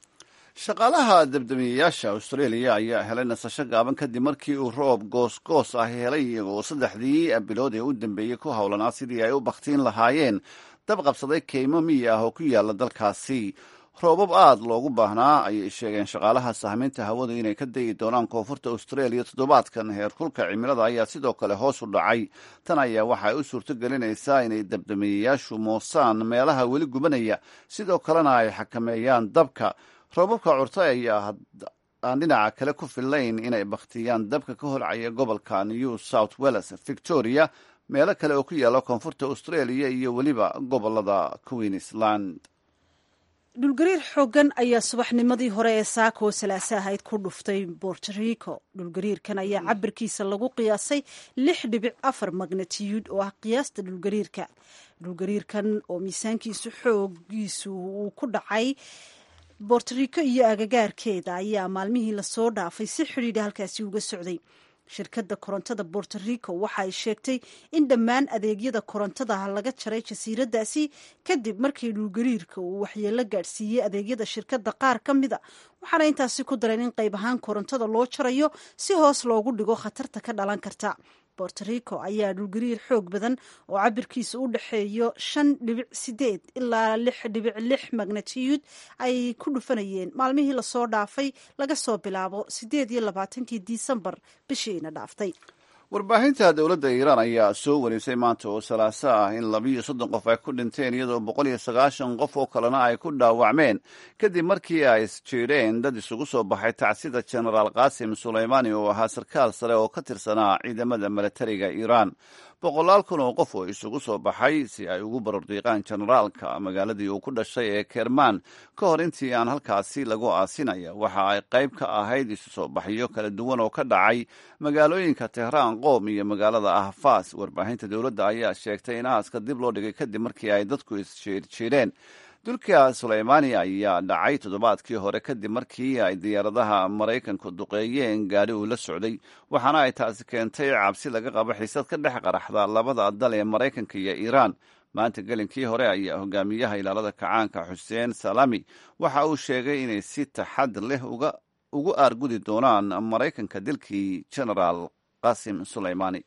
shaqaalaha dabdamiyeyaasha australia ayaa helay nasasho gaaban kadib markii uu roob goosgoos ah helay iyagoo saddexdii bilood ee u dambeeyey ku howlanaa sidii ay u bakhtiin lahaayeen dab qabsaday keymo miyi ah oo ku yaala dalkaasi roobab aada loogu baahnaa ayay sheegeen shaqaalaha sahminta hawadu inay ka dayi doonaan koonfurta australia toddobaadkan heerkulka cimilada ayaa sidoo kale hoos u dhacay tan ayaa waxa ay u suurto gelinaysaa inay dabdamiyeyaashu moosaan meelaha weli gubanaya sidoo kalena ay xakameeyaan dabka roobabka curta ayaa aan dhinaca kale ku fillayn inay bakhtiyaan dabka ka holcaya gobolka new south wales victoria meelo kale oo ku yaala koonfurta australia iyo weliba gobolada queensland dhulgariir xooggan ayaa subaxnimadii hore ee saaka oo salaase ahayd ku dhuftay borto rico dhulgariirkan ayaa cabirkiisa lagu qiyaasay lix dhibic afar magnatiyuud oo ah qiyaasta dhulgariirka dhulgariirkan oo miisaankiisu xoogiisu uu ku dhacay bortorico iyo agagaarkeeda ayaa maalmihii lasoo dhaafay si xidhiidha halkaasi uga socday shirkadda korontada borto rico waxa ay sheegtay in dhammaan adeegyada korontadaha laga jaray jasiiradaasi kadib markii dhulgariirka uu waxyeelo gaadhsiiyey adeegyada shirkadda qaar ka mida waxaana intaasi ku dareen in qayb ahaan korontada loo jarayo si hoos loogu dhigo khatarta ka dhalan karta borto rico ayaa dhulgariir xoog badan oo cabirkiisa u dhexeeyo shan dhibic sideed ilaa lix dhibic lix magnatiyuud ay ku dhufanayeen maalmihii lasoo dhaafay laga soo bilaabo sideed iyo labaatankii disembar bishiina dhaaftay warbaahinta dowladda iiraan ayaa soo wareysay maanta oo salaaso ah in labiiyo soddon qof ay ku dhinteen iyadoo boqol iyo sagaashan qof oo kalena ay ku dhaawacmeen kadib markii ay isjeedheen dad isugu soo baxay tacsida jenaraal qaasim sulaymaani oo ahaa sarkaal sare oo ka tirsanaa ciidamada milatariga iiraan boqolaal kun oo qof oo isugu soo baxay si ay ugu barordiiqaan jenaraalka magaaladii uu ku dhashay ee kermaan ka hor intii aan halkaasi lagu aasinaya waxa ay qayb ka ahayd isu soo baxyo kala duwan oo ka dhacay magaalooyinka tehraan qoom iyo magaalada ahfaas warbaahinta dowladda ayaa sheegtay in aaska dib loo dhigay kadib markii ay dadku isjeedjeedheen dulka sulaymaani ayaa dhacay toddobaadkii hore kadib markii ay diyaaradaha maraykanku duqeeyeen gaadhi uu la socday waxaana ay taasi keentay cabsi laga qabo xiisad ka dhex qaraxda labada dal ee maraykanka iyo iiraan maanta gelinkii hore ayaa hogaamiyaha ilaalada kacaanka xuseen salami waxa uu sheegay inay si taxadir leh ugu aargudi doonaan maraykanka dilkii genaraal qasim sulaymaani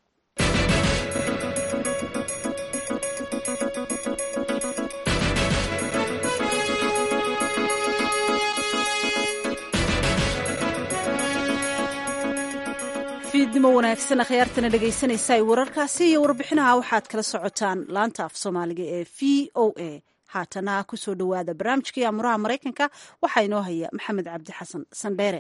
fiidnimo wanaagsan akhyaartana dhegaysanaysa ay wararkaasi iyo warbixinaha waxaad kala socotaan laanta af soomaaliga ee v o a haatana kusoo dhowaada barnaamijkii amuraha maraykanka waxaa inoo haya maxamed cabdi xasan sandheere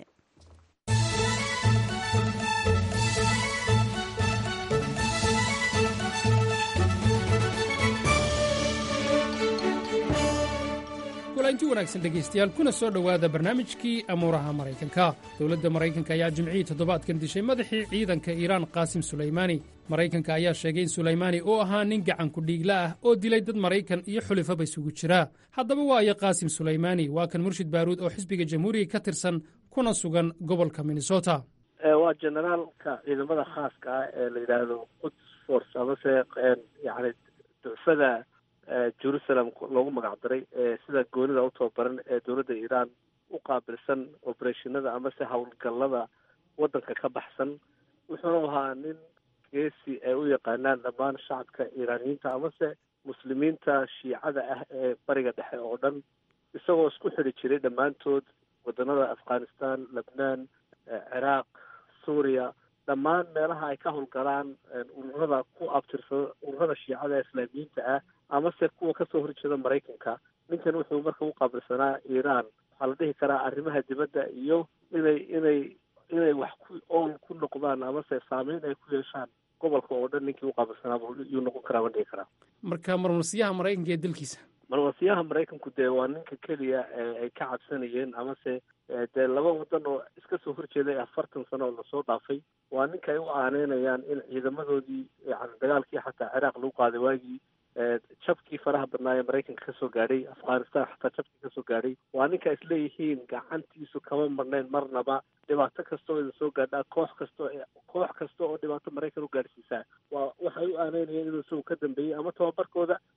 kulanti wanaagsan dhegaystayaal kuna soo dhowaada barnaamijkii amuuraha maraykanka dowladda maraykanka ayaa jimcihii toddobaadkan dishay madaxii ciidanka iiraan qaasim sulaymaani maraykanka ayaa sheegay in sulaymaani uu ahaa nin gacan kudhiigla ah oo dilay dad maraykan iyo xulifaba isugu jira haddaba waayo qaasim sulaymaani waa kan murshid baaruud oo xisbiga jamhuuriga ka tirsan kuna sugan gobolka minnesota waa generaalka ciidamada khaaska ah ee la yidhaahdo quds force amase yani ducfada jerusalem loogu magac daray ee sida goonida u tababaran ee dowladda iiraan u qaabilsan obereshinada amase howlgallada waddanka ka baxsan wuxuuna ahaa nin geesi ay u yaqaanaan dhammaan shacabka iiraaniyiinta amase muslimiinta shiicada ah ee bariga dhexe oo dhan isagoo isku xidhi jiray dhammaantood waddanada afghanistan lebnaan ciraaq suuriya dhammaan meelaha ay ka howlgalaan ururada ku abtirsada ururada shiicada ee islaamiyiinta ah amase kuwa kasoo horjeeda maraykanka ninkan wuxuu marka u qaabilsanaa iiraan waxaa la dhihi karaa arrimaha dibadda iyo inay inay inay wax ku ool ku noqdaan amase saameyn ay ku yeeshaan gobolka oo dhan ninkii u qaabilsanaa yuu noqon karaa ma dhihi karaa marka marmarsiyaha maraykanka ee dalkiisa marmarsiyaha maraykanku dee waa ninka keliya ay ka cabsanayeen amase dee laba wadan oo iska soo horjeeday afartan sano oo lasoo dhaafay waa ninka ay u aaneynayaan in ciidamadoodii yani dagaalkii xataa ciraaq lagu qaaday waagii jabkii faraha badnaa ee maraykanka kasoo gaadhay afghanistan xataa jabkii kasoo gaadhay waa ninka isleeyihiin gacantiisu kama marnayn marnaba dhibaato kasta oo idin soo gaadhaa koox kastoo koox kasta oo dhibaato maraykan u gaadhsiisaa waa waxay u aaneynayeen inuu isagu ka dambeeyey ama tababarkooda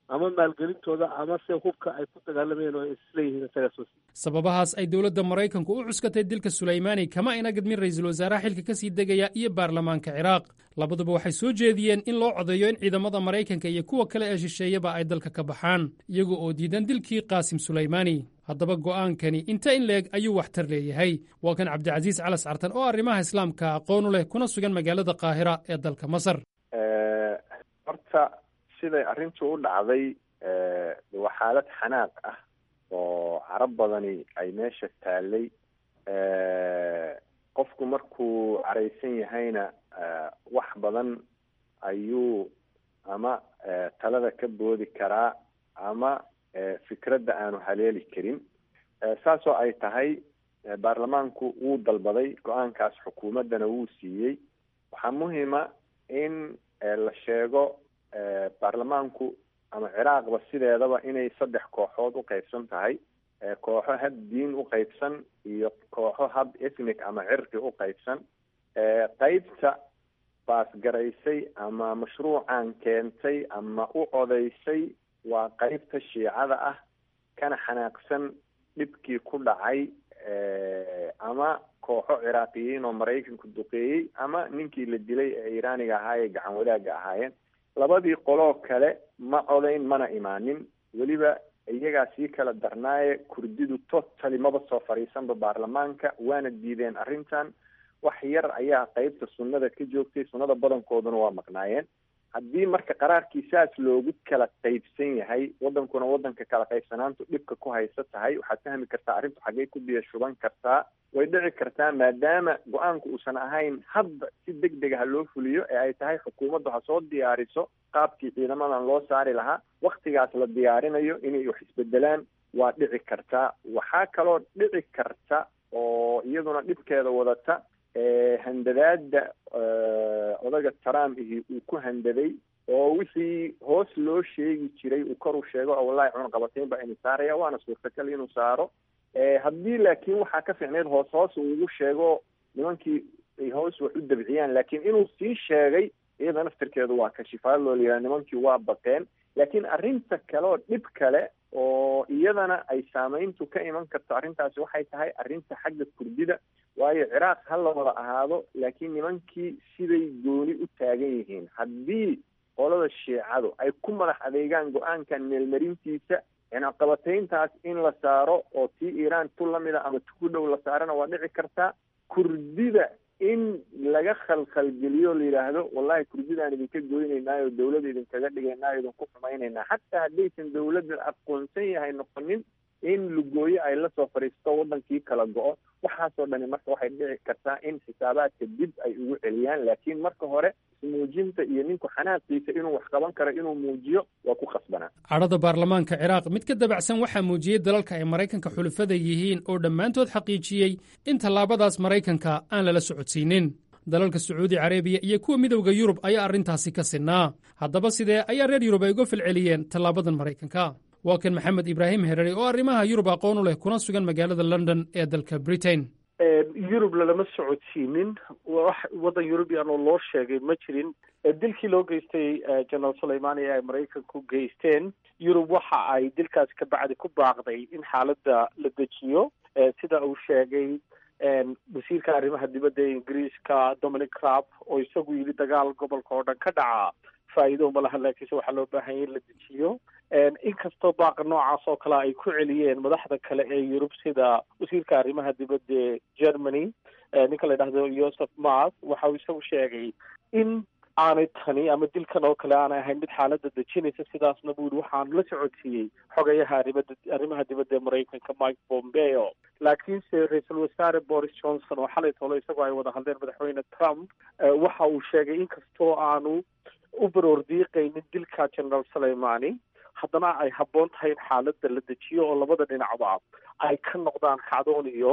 ama maalgelintooda ama se hubka ay ku dagaalamayeen oo ay isleeyihiin isagaa soo siiy sababahaas ay dowladda maraykanku u cuskatay dilka sulaymaani kama ina gadmin ra'iisul wasaaraha xilka ka sii degaya iyo baarlamaanka ciraaq labaduba waxay soo jeediyeen in loo codeeyo in ciidamada maraykanka iyo kuwa kale ee shisheeyaba ay dalka ka baxaan iyaga oo diidan dilkii qaasim sulaymaani haddaba go'aankani inta in leeg ayuu waxtar leeyahay waa kan cabdicasiis calas cartan oo arrimaha islaamka aqoonu leh kuna sugan magaalada qaahira ee dalka masar horta siday arrintu u dhacday waa xaalad xanaaq ah oo carab badani ay meesha taallay qofku markuu caraysan yahayna wax badan ayuu ama talada ka boodi karaa ama fikradda aanu haleeli karin saasoo ay tahay baarlamaanku wuu dalbaday go-aankaas xukuumaddana wuu siiyey waxaa muhima in la sheego baarlamaanku ama ciraaqba sideedaba inay saddex kooxood u qeybsan tahay kooxo hab diin u qeybsan iyo kooxo hab ethnic ama cirqi u qeybsan qeybta baasgaraysay ama mashruucan keentay ama u codaysay waa qeybta shiicada ah kana xanaaqsan dhibkii ku dhacay ama kooxo ciraaqiyiin oo maraykanku duqeeyey ama ninkii la dilay ee iiraaniga ahaa ee gacan wadaagga ahaayeen labadii qoloo kale ma codayn mana imaanin weliba iyagaa sii kala darnaaye kurdidu totally maba soo fadhiisanba baarlamaanka waana diideen arrintan wax yar ayaa qeybta sunnada ka joogtay sunnada badankooduna waa maqnaayeen haddii marka qaraarkii saas loogu kala qeybsan yahay wadankuna wadanka kala qaybsanaantu dhibka ku haysa tahay waxaad fahmi kartaa arrintu xaggey ku biyo shuban kartaa way dhici kartaa maadaama go-aanku uusan ahayn hadda si deg dega ha loo fuliyo ee ay tahay xukuumaddu ha soo diyaariso qaabkii ciidamadan loo saari lahaa waktigaas la diyaarinayo inay wax isbedelaan waa dhici kartaa waxaa kaloo dhici karta oo iyaduna dhibkeeda wadata handadaada odaga trump ihi uu ku handaday oo wixii hoos loo sheegi jiray uu kor u sheego oo wallahi cunaqabatayn baa inu saaraya waana suurtagal inuu saaro haddii laakiin waxaa ka fiicneyd hoos hoos uu ugu sheego nimankii ay hoos wax u dabciyaan laakiin inuu sii sheegay iyada naftirkeedu waa kashifaad loo liyaa nimankii waa baqeen laakiin arrinta kale oo dhib kale oo iyadana ay saameyntu ka iman karto arrintaasi waxay tahay arrinta xagga kurdida waayo ciraaq ha la wada ahaado laakiin nimankii siday gooni u taagan yihiin haddii qolada shiicadu ay ku madax adeegaan go-aankan meelmarintiisa cinaqabatayntaas in la saaro oo tii iiraan tu lamida ama tu ku dhow la saarana waa dhici kartaa kurdida in laga khalkhalgeliyo la yidhaahdo wallahi kurdidaan idinka goynaynaayo dawlada idinkaga dhigaynaayo idinku xumaynaynaa xataa haddaysan dawladda aqoonsan yahay noqonin in lugooyo ay la soo fadhiisto wadankii kala go-o waxaasoo dhani marka waxay dhici kartaa in xisaabaadka dib ay ugu celiyaan laakiin marka hore ismuujinta iyo ninku xanaaqiisa inuu wax qaban karo inuu muujiyo waa ku khasbanaa cadhada baarlamaanka ciraaq mid ka dabacsan waxaa muujiyey dalalka ay maraykanka xulufada yihiin oo dhammaantood xaqiijiyey in tallaabadaas maraykanka aan lala socodsiinin dalalka sacuudi carabiya iyo kuwa midowda yurub ayaa arrintaasi ka sinnaa haddaba sidee ayaa reer yurub ay uga falceliyeen tallaabadan maraykanka waa kan maxamed ibraahim herari oo arrimaha yurub aqoon u leh kuna sugan magaalada london ee dalka britain yurub lalama socodsiinin waddan yurubian oo loo sheegay ma jirin dilkii loo geystay generaal suleimani ee ay maraykanku geysteen yurub waxa ay dilkaasi ka bacdi ku baaqday in xaaladda la dejiyo sida uu sheegay wasiirka arrimaha dibadda ee ingiriiska dominic crab oo isagu yidhi dagaal gobolka oo dhan ka dhaca faa'iido uma lahan laakiinse waxaa loo baahanya in la dejiyo inkastoo baaqa noocaas oo kale ay ku celiyeen madaxda kale ee yurub sida wasiirka arrimaha dibadda ee germany ninka la yidhahdo joseph mas waxa uu isagu sheegay in aanay tani ama dilkan oo kale aanay ahayn mid xaaladda dejinaysa sidaasna buu yihi waxaan la socodsiiyey xogayaha arrimada arrimaha dibadda ee maraykanka mike pompeo laakiinse ra-iisul wasaare boris johnson oo xalay tolo isagoo ay wada hadleen madaxweyne trump waxa uu sheegay inkastoo aanu u baroor diiqaynin dilka generaal suleimani haddana ay habboon tahay in xaaladda la dejiyo oo labada dhinacba ay ka noqdaan kacdoon iyo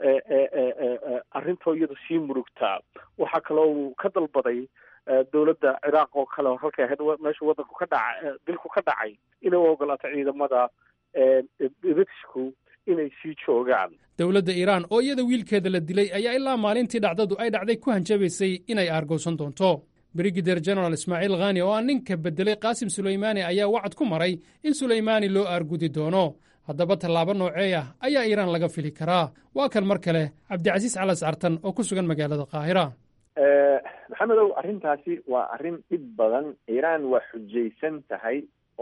arrintoo iyadu sii murugtaa waxaa kaloo uu ka dalbaday dowladda ciraaq oo kale halkay ahayd meesha wadanku ka dhaca dilku ka dhacay inay u ogolaato ciidamada britishku inay sii joogaan dowladda iiraan oo iyada wiilkeeda la dilay ayaa ilaa maalintii dhacdadu ay dhacday ku hanjabaysay inay aargowsan doonto brigadeer general ismaaciil khani oo ah ninka beddelay qaasim sulaymaani ayaa wacad ku maray in sulaymaani loo aargudi doono haddaba tallaabo noocee ah ayaa iiraan laga fili karaa waa kan mar kale cabdicasiis calas cartan oo ku sugan magaalada qaahira maxamedow arrintaasi waa arrin dhib badan iiraan waa xujaysan tahay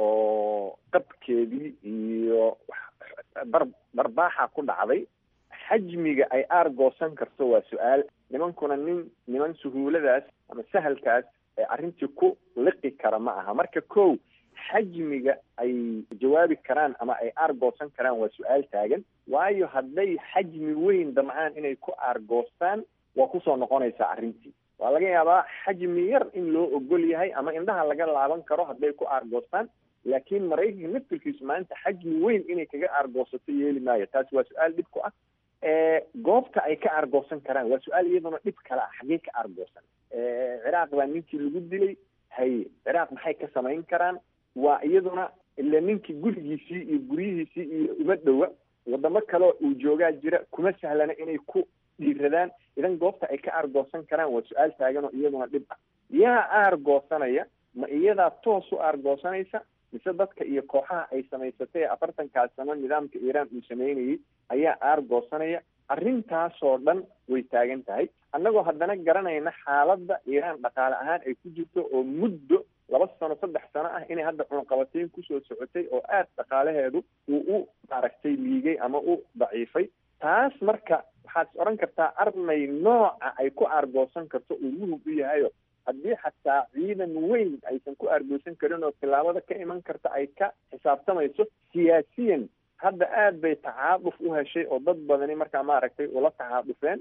oo qabkeedii iyo bar barbaaxa ku dhacday xajmiga ay aargoosan karto waa su-aal nimankuna nin niman suhuuladaas ama sahalkaas ee arrintii ku liqi kara ma aha marka kow xajmiga ay jawaabi karaan ama ay aargoosan karaan waa su-aal taagan waayo hadday xajmi weyn damcaan inay ku aargoostaan waa kusoo noqonaysaa arrintii waa laga yaabaa xajmi yar in loo ogol yahay ama indhaha laga laaban karo hadday ku aargoostaan laakiin maraykanka naftirkiisu maanta xajmi weyn inay kaga aargoosato yeeli maayo taasi waa su-aal dhib ku ah goobta ay ka aargoosan karaan waa su-aal iyaduna dhib kale ah xaggee ka aargoosan ciraaq baa ninkii lagu dilay haye ciraaq maxay ka samayn karaan waa iyaduna ila ninkii gurigiisii iyo guryihiisii iyo uma dhowa wadamo kaleo uu joogaa jira kuma sahlana inay ku dhiiradaan idan goobta ay ka aargoosan karaan waa su-aal taagan oo iyaduna dhib ah yaa aargoosanaya ma iyadaa toos u aargoosanaysa mise dadka iyo kooxaha ay samaysatay ee afartankaas sano nidaamka iiraan uu sameynayay ayaa aargoosanaya arrintaasoo dhan way taagan tahay annagoo haddana garanayna xaaladda iiraan dhaqaale ahaan ay ku jirto oo muddo laba sano saddex sano ah inay hadda cunaqabateyn kusoo socotay oo aad dhaqaalaheedu uu u maaragtay liigay ama u daciifay taas marka waxaad is odhan kartaa armay nooca ay ku aargoosan karto uu muhug u yahayo haddii xataa ciidan weyn aysan ku aargoosan karin oo tillaabada ka iman karta ay ka xisaabtamayso siyaasiyan hadda aad bay tacaaduf u heshay oo dad badani markaa maaragtay ula tacaadufeen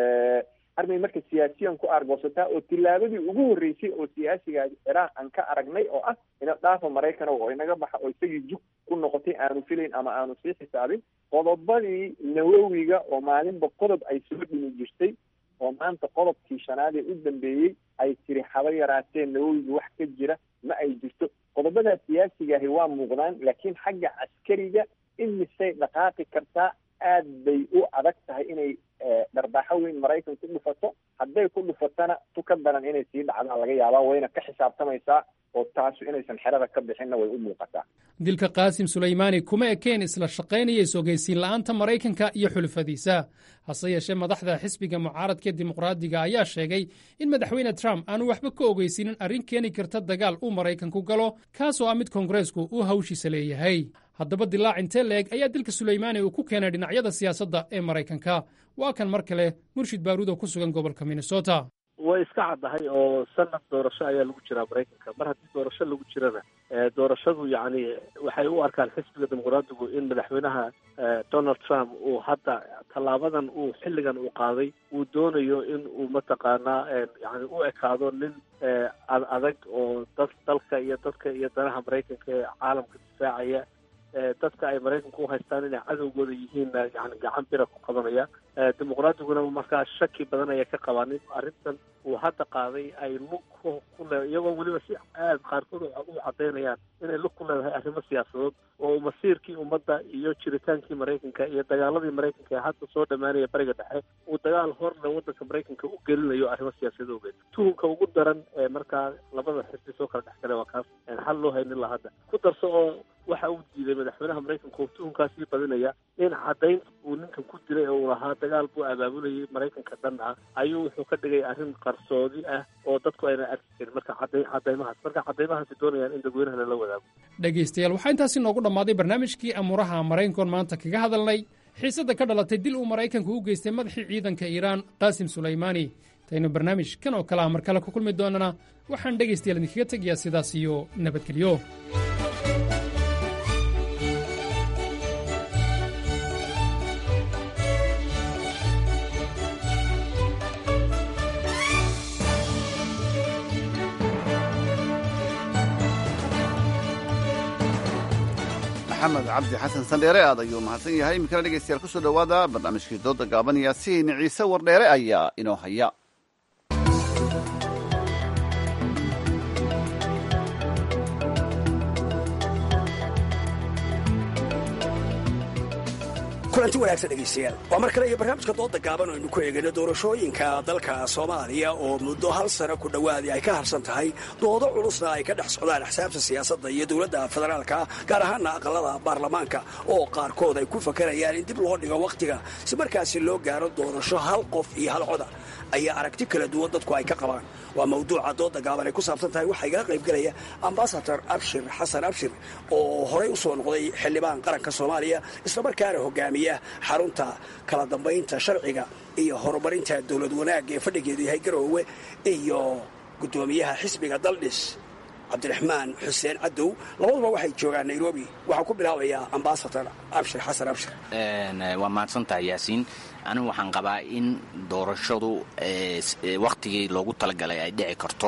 armay marka siyaasiyan ku aargoosataa oo tillaabadii ugu horreysay oo siyaasiga ciraaq aan ka aragnay oo ah ina dhaafa maraykan oo inaga baxa oo isagii jug ku noqotay aanu filayn ama aanu sii xisaabin qodobadii nawowiga oo maalinba qodob ay soo dhimi jirtay oo maanta qodobkii shanaad ee u dambeeyey ay tiri haba yaraatee nawowiga wax ka jira ma ay jirto qodobadaa siyaasigaahi waa muuqdaan laakiin xagga caskariga imisay dhaqaaqi kartaa aad bay u adag tahay inay dharbaaxo weyn maraykan ku dhufato hadday ku dhufatana tu ka daran inay sii dhacdaan laga yaabaa wayna ka xisaabtamaysaa oo taasu inaysan xerada ka bixinna way u muuqataa dilka qaasim sulaymaani kuma ekeen isla shaqaynaya is-ogeysiin la'aanta maraykanka iyo xulufadiisa hase yeeshee madaxda xisbiga mucaaradka dimuqraadiga ayaa sheegay in madaxweyne trump aanu waxba ka ogeysiinin arrin keeni karta dagaal uu maraykanku galo kaasoo ah mid koongareesku uu hawshiisa leeyahay haddaba dilaac intee leeg ayaa dilka sulaymaani uu ku keenay dhinacyada siyaasadda ee maraykanka waa kan mar kale murshid baaruud oo ku sugan gobolka minnesota way iska caddahay oo sanad doorasho ayaa lagu jiraa maraykanka mar haddii doorasho lagu jirana doorashadu yacni waxay u arkaan xisbiga dimuqraadigu in madaxweynaha donald trump uu hadda tallaabadan uu xilligan uu qaaday uu doonayo in uu mataqaanaa yani u ekaado nin ad adag oo dad dalka iyo dadka iyo danaha maraykanka ee caalamka difaacaya dadka ay maraykanku u haystaan inay cadowgooda yihiinna yani gacan bira ku qabanaya dimuqraadiguna markaa shaki badan ayay ka qabaan in arrintan uu hadda qaaday ay lug ku le iyagoo weliba si aad qaarkood u cadaynayaan inay lug ku leedahay arrimo siyaasadood oo masiirkii ummadda iyo jiritaankii maraykanka iyo dagaaladii maraykanka ee hadda soo dhammaanaya bariga dhexe uu dagaal horle waddanka maraykanka u gelinayo arrimo siyaasadeed ogeed tuhunka ugu daran ee markaa labada xisbi soo kala dhex galay waa kaas xal loo haynin la hadda ku darso oo waxa uu diiday madaxweynaha maraykanka oo tuhunkaasii badinaya in caddaynta uu ninkan ku dilay oo uu lahaa dagaal buu abaabulayay maraykanka dhan ah ayuu wuxuu ka dhigay arrin qarsoodi ah oo dadku ayna arki karin marka cadday caddaymahaas marka caddaymahaasi doonayaan in dadweynaha lala wadaago dhegaystayaal waxaa intaasi noogu dhammaaday barnaamijkii amuuraha maraykankoon maanta kaga hadalnay xiisadda ka dhalatay dil uu maraykanku u geystay madaxii ciidanka iiraan qaasim sulaymaani intaynu barnaamij kan oo kale ah mar kale ku kulmi doonana waxaan dhegaystayaal idinkaga tegayaa sidaas iyo nabadgelyo maxamed cabdi xasan sandheere aad ayuu mahadsan yahay iminkana dhegeystayaal kusoo dhowaada barnaamijkii dooda gaaban yaasiin ciise wardheere ayaa inoo haya kulanti wanaagsan dhegaystayaal waa mar kale iyo barnaamijka dooda gaaban oo aynu ku eegayno doorashooyinka dalka soomaaliya oo muddo hal sano ku dhowaadii ay ka harsan tahay doodo culusna ay ka dhex socdaan axsaabta siyaasadda iyo dowladda federaalka gaar ahaana aqalada baarlamaanka oo qaarkood ay ku fakarayaan in dib loo dhigo wakhtiga si markaasi loo gaaro doorasho hal qof iyo hal coda ayaa aragti kala duwan dadku ay ka qabaan waa mawduuca dooda gaaban ay ku saabsan tahay waxaa igala qaybgelaya ambasador abshir xasan abshir oo horey u soo noqday xildhibaan qaranka soomaaliya islamarkaana hogaamiya xarunta kala dambaynta sharciga iyo horumarinta dowlad wanaagga ee fadhigeedu yahay garoowe iyo guddoomiyaha xisbiga daldhis cabdiraxmaan xuseen cadow labaduba waxay joogaan nairobi waxaa ku bilaabayaa ambasador abshir xasan abshir waa mahadsantahay yaasiin anigu waxaan qabaa in doorashadu wakhtigii loogu talagalay ay dhici karto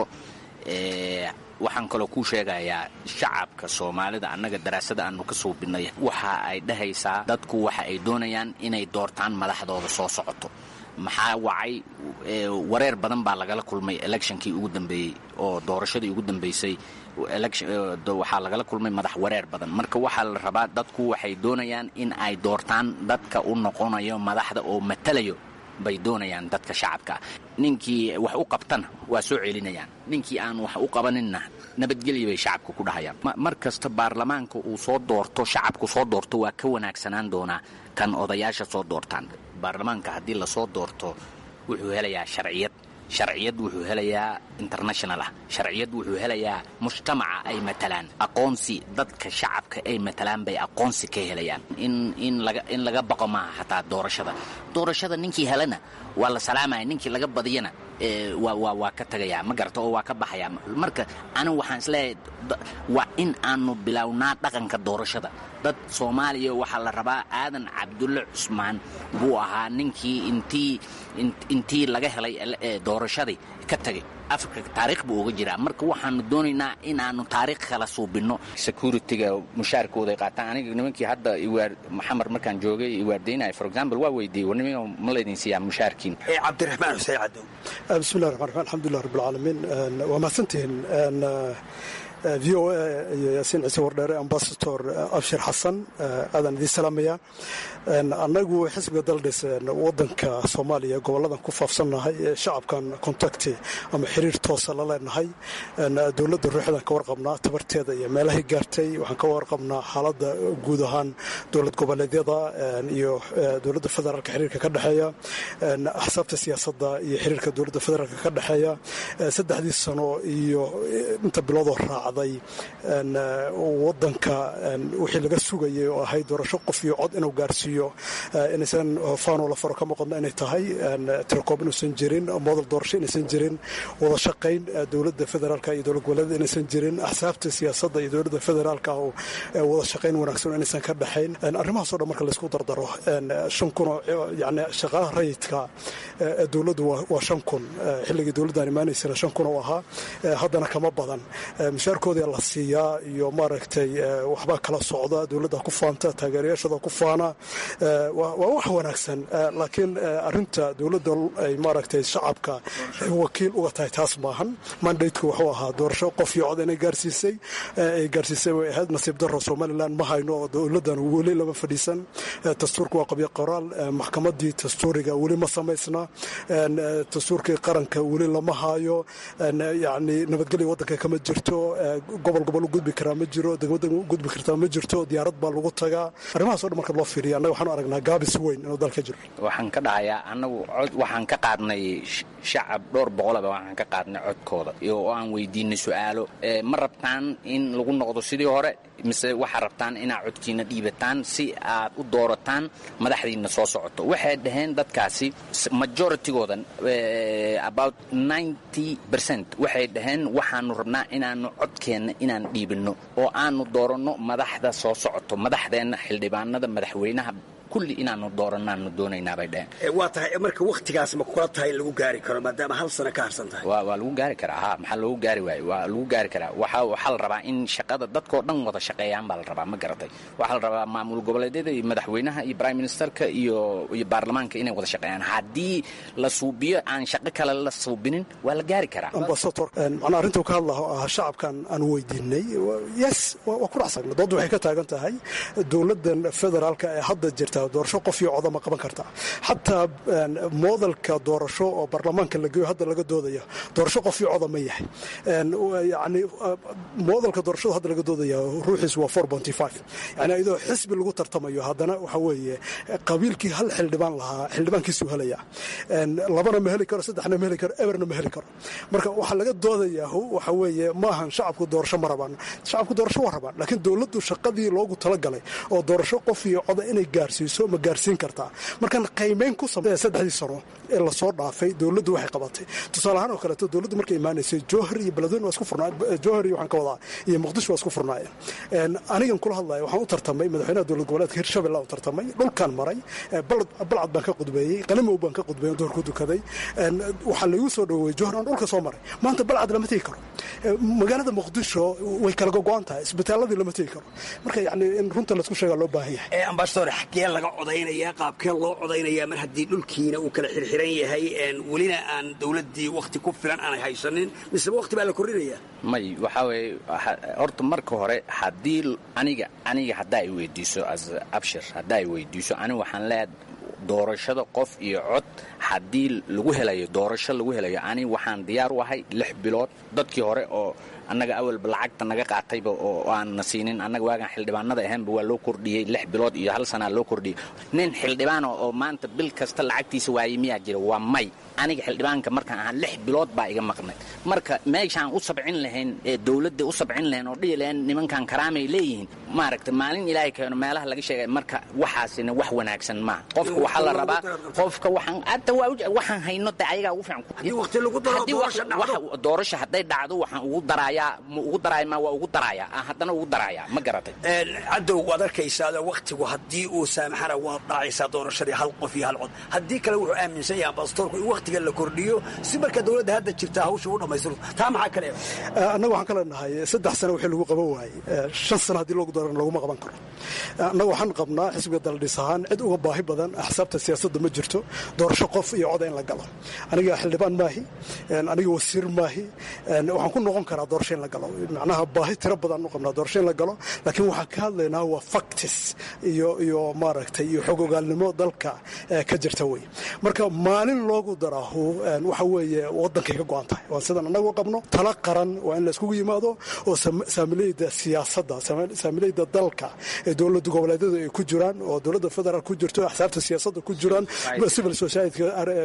waxaan kaloo kuu sheegayaa shacabka soomaalida annaga daraasada aanu ka suubinay waxa ay dhahaysaa dadku waxa ay doonayaan inay doortaan madaxdooda soo socoto maxaa wacay wareer badan baa lagala kulmay electionkii ugu dambeeyey oo doorashadii ugu dambeysay waxaa lagala kulmay madax wareer badan marka waxaa la rabaa dadku waxay doonayaan in ay doortaan dadka u noqonayo madaxda oo matalayo bay doonayaan dadka shacabkaa ninkii wax u qabtana waa soo celinayaan ninkii aan wax u qabaninna nabadgelya bay shacabka ku dhahayaan mar kasta baarlamaanka uu soo doorto shacabku soo doorto waa ka wanaagsanaan doonaa kan odayaasha soo doortaan baarlamaanka haddii lasoo doorto wuxuu helayaa sharciyad sharciyad wuxuu helayaa international ah sharciyad wuxuu helayaa mujtamaca ay matalaan aqoonsi dadka shacabka ay matalaan bay aqoonsi ka helayaan in in laga in laga baqo maaha xataa doorashada doorashada ninkii helana waa la salaamaya ninkii laga badiyana waa waa waa ka tagayaa ma garata oo waa ka baxayaa marka anigu waxaan isleeyahay waa in aanu bilownaa dhaqanka doorashada dad soomaaliya waxaa la rabaa aadan cabdulle cusmaan buu ahaa ninkii intii intii laga helay doorashadii ka tagay afrika taariikh buu uga jiraa marka waxaanu doonaynaa in aanu taariikh kala suubinno security-ga mushaarkooday qaataan aniga nimankii hadda iwaar maxamed markaan joogay iwaardaynaya for example waa weydiiyey war nimanka ma laydin siiyaa mushaarkiin cabdiraxmaan xuseen cadow bismillahi raxmaan raxiim alxamdulilah rabbilcaalamiin waa mahadsantihiin v o a iyo yaasiin ciise wardheere ambasador abshir xasan aadaan idiin salaamaya annagu xisbiga daldhis wadanka soomaaliya goboladan ku faafsannahay ee shacabkan contacti ama xiriir toosa la leenahay dowladda ruuxdan ka warqabnaa tabarteeda iyo meelahay gaartay waxaan ka warqabnaa xaaladda guud ahaan dowlad goboleedyada iyo dowladda federaalka xiriirka ka dhexeeya axsaabta siyaasadda iyo xiriirka dowladda federaalka ka dhexeeya saddexdii sano iyo inta biloodoo raacday wadanka wixii laga sugayay oo ahayd doorasho qof iyo cod inuu gaarsiiyo inaysan faanoo la faro ka muuqadno inay tahay tirakoob inuusan jirin modal doorasho inaysan jirin wada shaqayn dowladda federaalka iyo dowlad goboleeda inaysan jirin axsaabta siyaasadda iyo dowladda federaalka oo wada shaqayn wanaagsan inaysan ka dhexayn arrimahaasoo dhan marka laysku dardaro shan kunoo yani shaqaalaha rayidka dowladdu waa shan kun xilligii dowladdan imaanaysana shan kun oo ahaa haddana kama badan mushaarkooda la siiyaa iyo maaragtay waxbaa kala socda dowladda ku faanta taageerayaashada ku faana waa wax wanaagsan laakiin arinta dowladda ay maaragtay shacabka wakiil uga tahay taas maahan mandateku wuxuu ahaa doorasho qof iyo cod inay gaarsiisay ay gaarsiisay way ahayd nasiib daro somalilan ma hayno oo dowladdan weli lama fadhiisan dastuurka waa qabyo qoraal maxkamadii dastuuriga weli ma samaysna dastuurkii qaranka weli lama haayo yani nabadgelya wadanka kama jirto gobol gobol u gudbi karaa ma jiro degmada gudbi kartaa ma jirto diyaarad baa lagu tagaa arrimahaas o dhan marka loo fiiriya annaga waxaanu aragnaa gaabis weyn inuu dalka jiro waxaan ka dhahayaa annagu cod waxaan ka qaadnay shacab dhowr boqolaba waxaan ka qaadnay codkooda oo aan weydiinay su-aalo ma rabtaan in lagu noqdo sidii hore mise waxaa rabtaan inaad codkiina dhiibataan si aad u doorataan madaxdiina soo socoto waxay dhaheen dadkaasi majoritygoodan about ninety percent waxay dhaheen waxaanu rabnaa inaanu codkeenna inaan dhiibinno oo aanu dooranno madaxda soo socoto madaxdeenna xildhibaanada madaxweynaha kulli inaanu dooranaanu doonaynaa bay dhaheen waa tahay marka wakhtigaas ma kula tahay in lagu gaari karo maadaama hal sano ka harsan tahay waa waa lagu gaari karaa ha maxaa loogu gaari waayo waa lagu gaari karaa waxaa waxaa la rabaa in shaqada dadkoo dhan wada shaqeeyaan baa la rabaa ma garatay waxaa la rabaa maamul goboleedyada iyo madaxweynaha iyo prime ministerka iyo iyo baarlamaanka inay wada shaqeeyaan haddii la suubiyo aan shaqo kale la suubinin waa la gaari karaa ambasador macnaa arrintuu ka hadlaho ah shacabkan aan weydiinay yes waa ku dhacsan doodda waxay ka taagan tahay dowladdan federaalka ee hadda jirta doorasho qof iyo coda ma qaban kartaa xataa moodalka doorasho oo baarlamaanka la geeyo hadda laga doodaya doorasho qof iyo coda ma yahay yani moodalka doorashada hadda laga doodaya ruuxiisu waa four bonty five yani iyadoo xisbi lagu tartamayo haddana waxa weeye qabiilkii hal xildhibaan lahaa xildhibaankiisuu helaya labana ma heli karo saddexna ma heli karo eberna ma heli karo marka waxaa laga doodayaa waxa weeye maahan shacabku doorasho ma rabaan shacabku doorasho waa rabaan laakiin dowladdu shaqadii loogu talagalay oo doorasho qof iyo coda inay gaarsiiso ma gaarsiin kartaa markan qaymeyn ku samey saddexdii sano ee lasoo dhaafay dowladdu waxay qabatay tusaale ahaan oo kaleeto dowladdu markay imaanaysay jowhar iyo beledweyne waa isku furnaa jowhar iyo waxaan ka wadaa iyo muqdisho waa isku furnaayeen anigan kula hadlaya waxaan u tartamay madaxweynaha dowlad goboleedka hirshabelle u tartamay dhulkaan maray balcad baan ka qudbeeyey qalimow baan ka qudbeeyey duhur ku dukaday waxaa laigu soo dhaweeyey jowhar aan dhulka soo maray maanta balcad lama tegi karo magaalada muqdisho way kala gogo'an tahay isbitaaladii lama tegi karo marka yani in runta laisku sheegaa loo baahan yahay ambasador xaggee laga codaynayaa qaabkee loo codaynayaa mar haddii dhulkiina uu kala xirxiran yahay welina aan dowladdii wakhti ku filan aanay haysanin miseba wakhti baa la kordhinayaa may waxaa weeye horta marka hore haddii aniga aniga haddaa i weydiiso as abshir haddaa i weydiiso aniga waxaan leeyahay doorashada qof iyo cod haddii lagu helayo doorasho lagu helayo ani waxaan diyaar u ahay lix bilood dadkii hore oo annaga awalba lacagta naga qaatayba oo aan na siinin annaga waagaan xildhibaanada ahaanba waa loo kordhiyey lix bilood iyo hal sanaa loo kordhiyey nin xildhibaana oo maanta bil kasta lacagtiisa waayey miyaa jira waa may aniga xildhibaanka markaan ahaa lix bilood baa iga maqnay marka meeshaan u sabcin lahayn ee dowladda u sabcin lahayn oo dhihi lahayn nimankan karaamay leeyihiin maaragta maalin ilaahay keeno meelaha laga sheegay marka waxaasina wax wanaagsan maaha qofka waxaa la rabaa qofka waxaan hadda waa waxaan hayno de ayagaa ugu fiican doorasho hadday dhacdo waxaan ugu darayaa ma ugu daraaya ma waa ugu darayaa haddana ugu darayaa ma garatay cadow waad arkaysaa wakhtigu haddii uu saamaxana waad dhacaysaa doorashadii hal qof iyo hal cod haddii kale wuxuu aaminsan yahay ambasadorku in wakhtiga la kordhiyo si marka dowladda hadda jirta hawsha u dhammaystiro taa maxaa kale annaga waxaan kale nahay saddex sano wixii lagu qaban waayey shan sano haddii loogu daran laguma qaban karo annaga waxaan qabnaa xisbiga daldhis ahaan cid uga baahi badan axsaabta siyaasadda ma jirto doorasho qof iyo coda in la galo aniga xildhibaan maahi aniga wasiir maahi waxaan ku noqon karaa doorasho in la galo macnaha baahi tiro badan u qabnaa doorasho in la galo laakiin waxaan ka hadlaynaa waa factis iyo iyo maaragtay iyo xog ogaalnimo dalka ka jirta wey marka maalin loogu daraahu waxa weeye waddankay ka go-an tahay waa sidaan annagu qabno tala qaran waa in la iskugu yimaado oo saamileyda siyaasadda saamileyda dalka ee dowlad goboleedyadu ay ku jiraan oo dowladda federaal ku jirto axsaabta siyaasadda ku jiraan civil society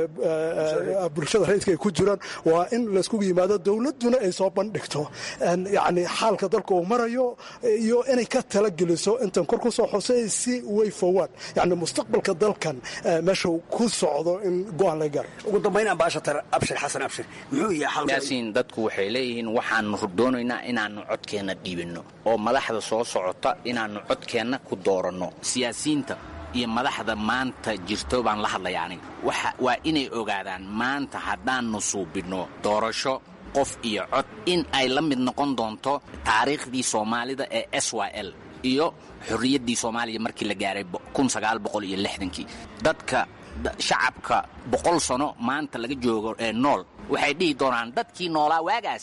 bulshada rayidka ay ku jiraan waa in la iskugu yimaado dowladduna ay soo bandhigto yacni xaalka dalka uu marayo iyo inay ka talageliso intan kor ku soo xusay si way forward yacni mustaqbalka dalkan meesha ku socdo in go-aan laga gaaro ugu dambayn ambaashatar abshir xasan abshir muxuu yahay yaasiin dadku waxay leeyihiin waxaanu doonaynaa inaannu codkeenna dhiibinno oo madaxda soo socota inaannu codkeenna ku dooranno siyaasiyiinta iyo madaxda maanta jirto baan la hadlaya aniga waa inay ogaadaan maanta haddaannu suubinno doorasho qof iyo cod in ay la mid noqon doonto taariikhdii soomaalida ee s y l iyo xorriyaddii soomaaliya markii la gaaray iyo lixdankii dadka shacabka boqol sano maanta laga joogo ee nool waxay dhihi doonaan dadkii noolaa waagaas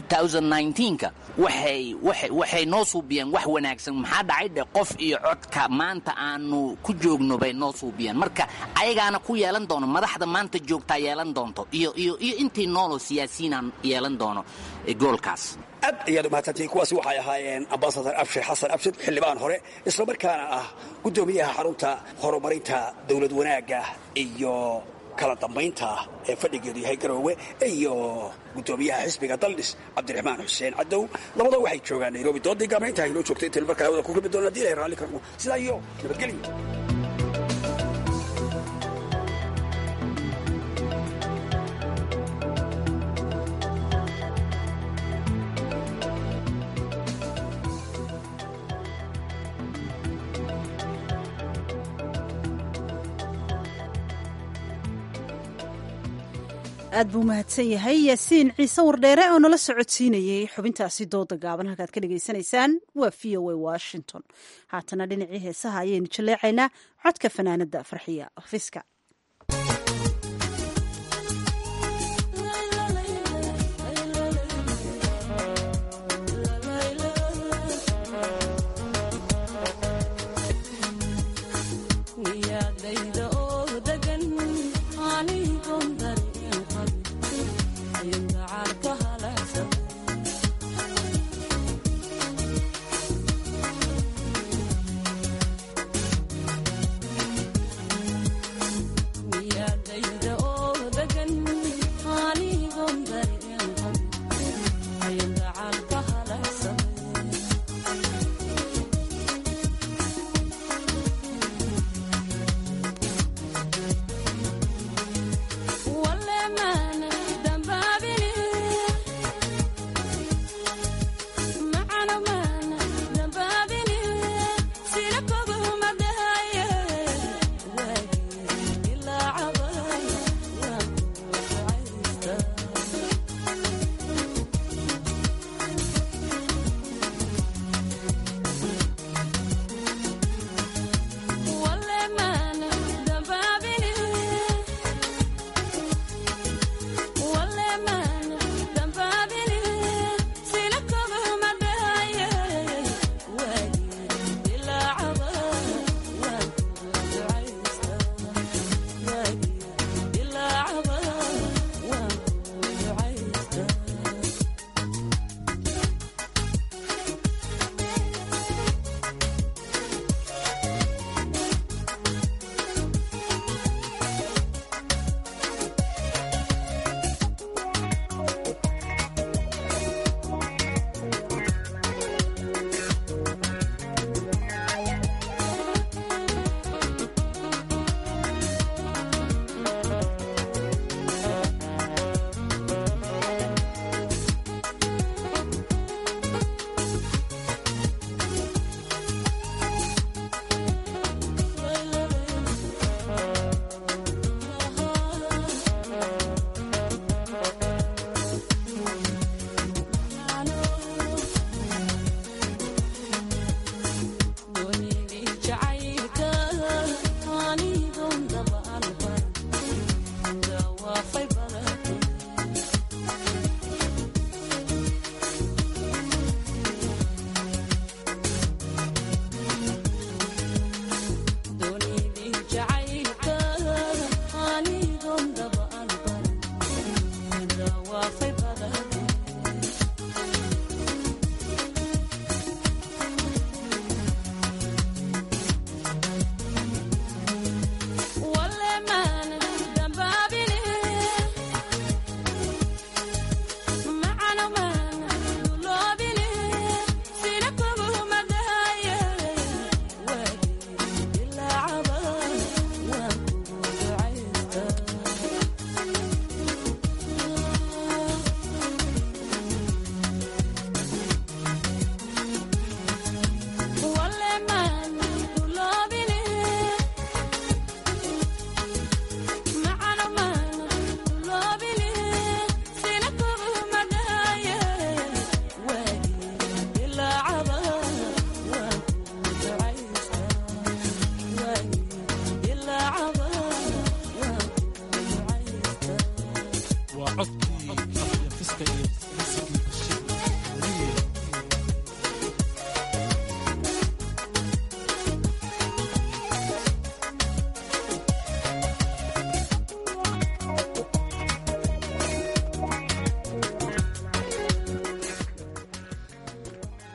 ka waxay noo suubiyeen wax wanaagsan maxaa dhacay dhe qof iyo codka maanta aanu ku joogno bay noo suubiyeen marka ayagaana ku yeelan doono madaxda maanta joogtaa yeelan doonto iyo intii nooloo siyaasiyiinaan yeelan doono goolkaas aad ayaad umahadsantihiin kuwaasi waxay ahaayeen ambasadar abshir xasan abshir xildhibaan hore islamarkaana ah guddoomiyaha xarunta horumarinta dowlad wanaagga iyo kala dambaynta ee fadhigeedu yahay garoowe iyo guddoomiyaha xisbiga daldhis cabdiraxmaan xuseen cadow labada waxay joogaan nairobi doodii gaabnaynta inoo joogtay intayn markaa hawada ku kulmi doona hadii ilahay raalli karno sidaa iyo nabadgelyo aad buu mahadsan yahay yaasiin ciise wardheere oo nala socodsiinayey xubintaasi dooda gaaban halkaad ka dhagaysanaysaan waa v o a washington haatana dhinacii heesaha ayaynu jaleecaynaa codka fanaanada farxiya fiska We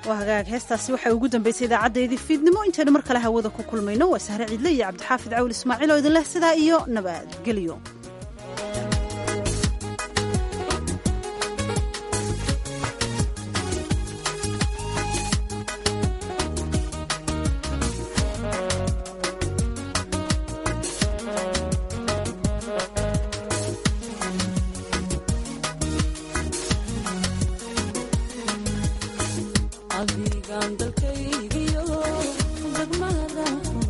waa hagaag heestaasi waxay ugu dambaysay idaacaddayadii fiidnimo intaynu mar kale hawada ku kulmayno waa sahre ciidle iyo cabdixaafid cawil ismaaciil oo idin leh sidaa iyo nabadgelyo adigaan dalkaygiyo degmada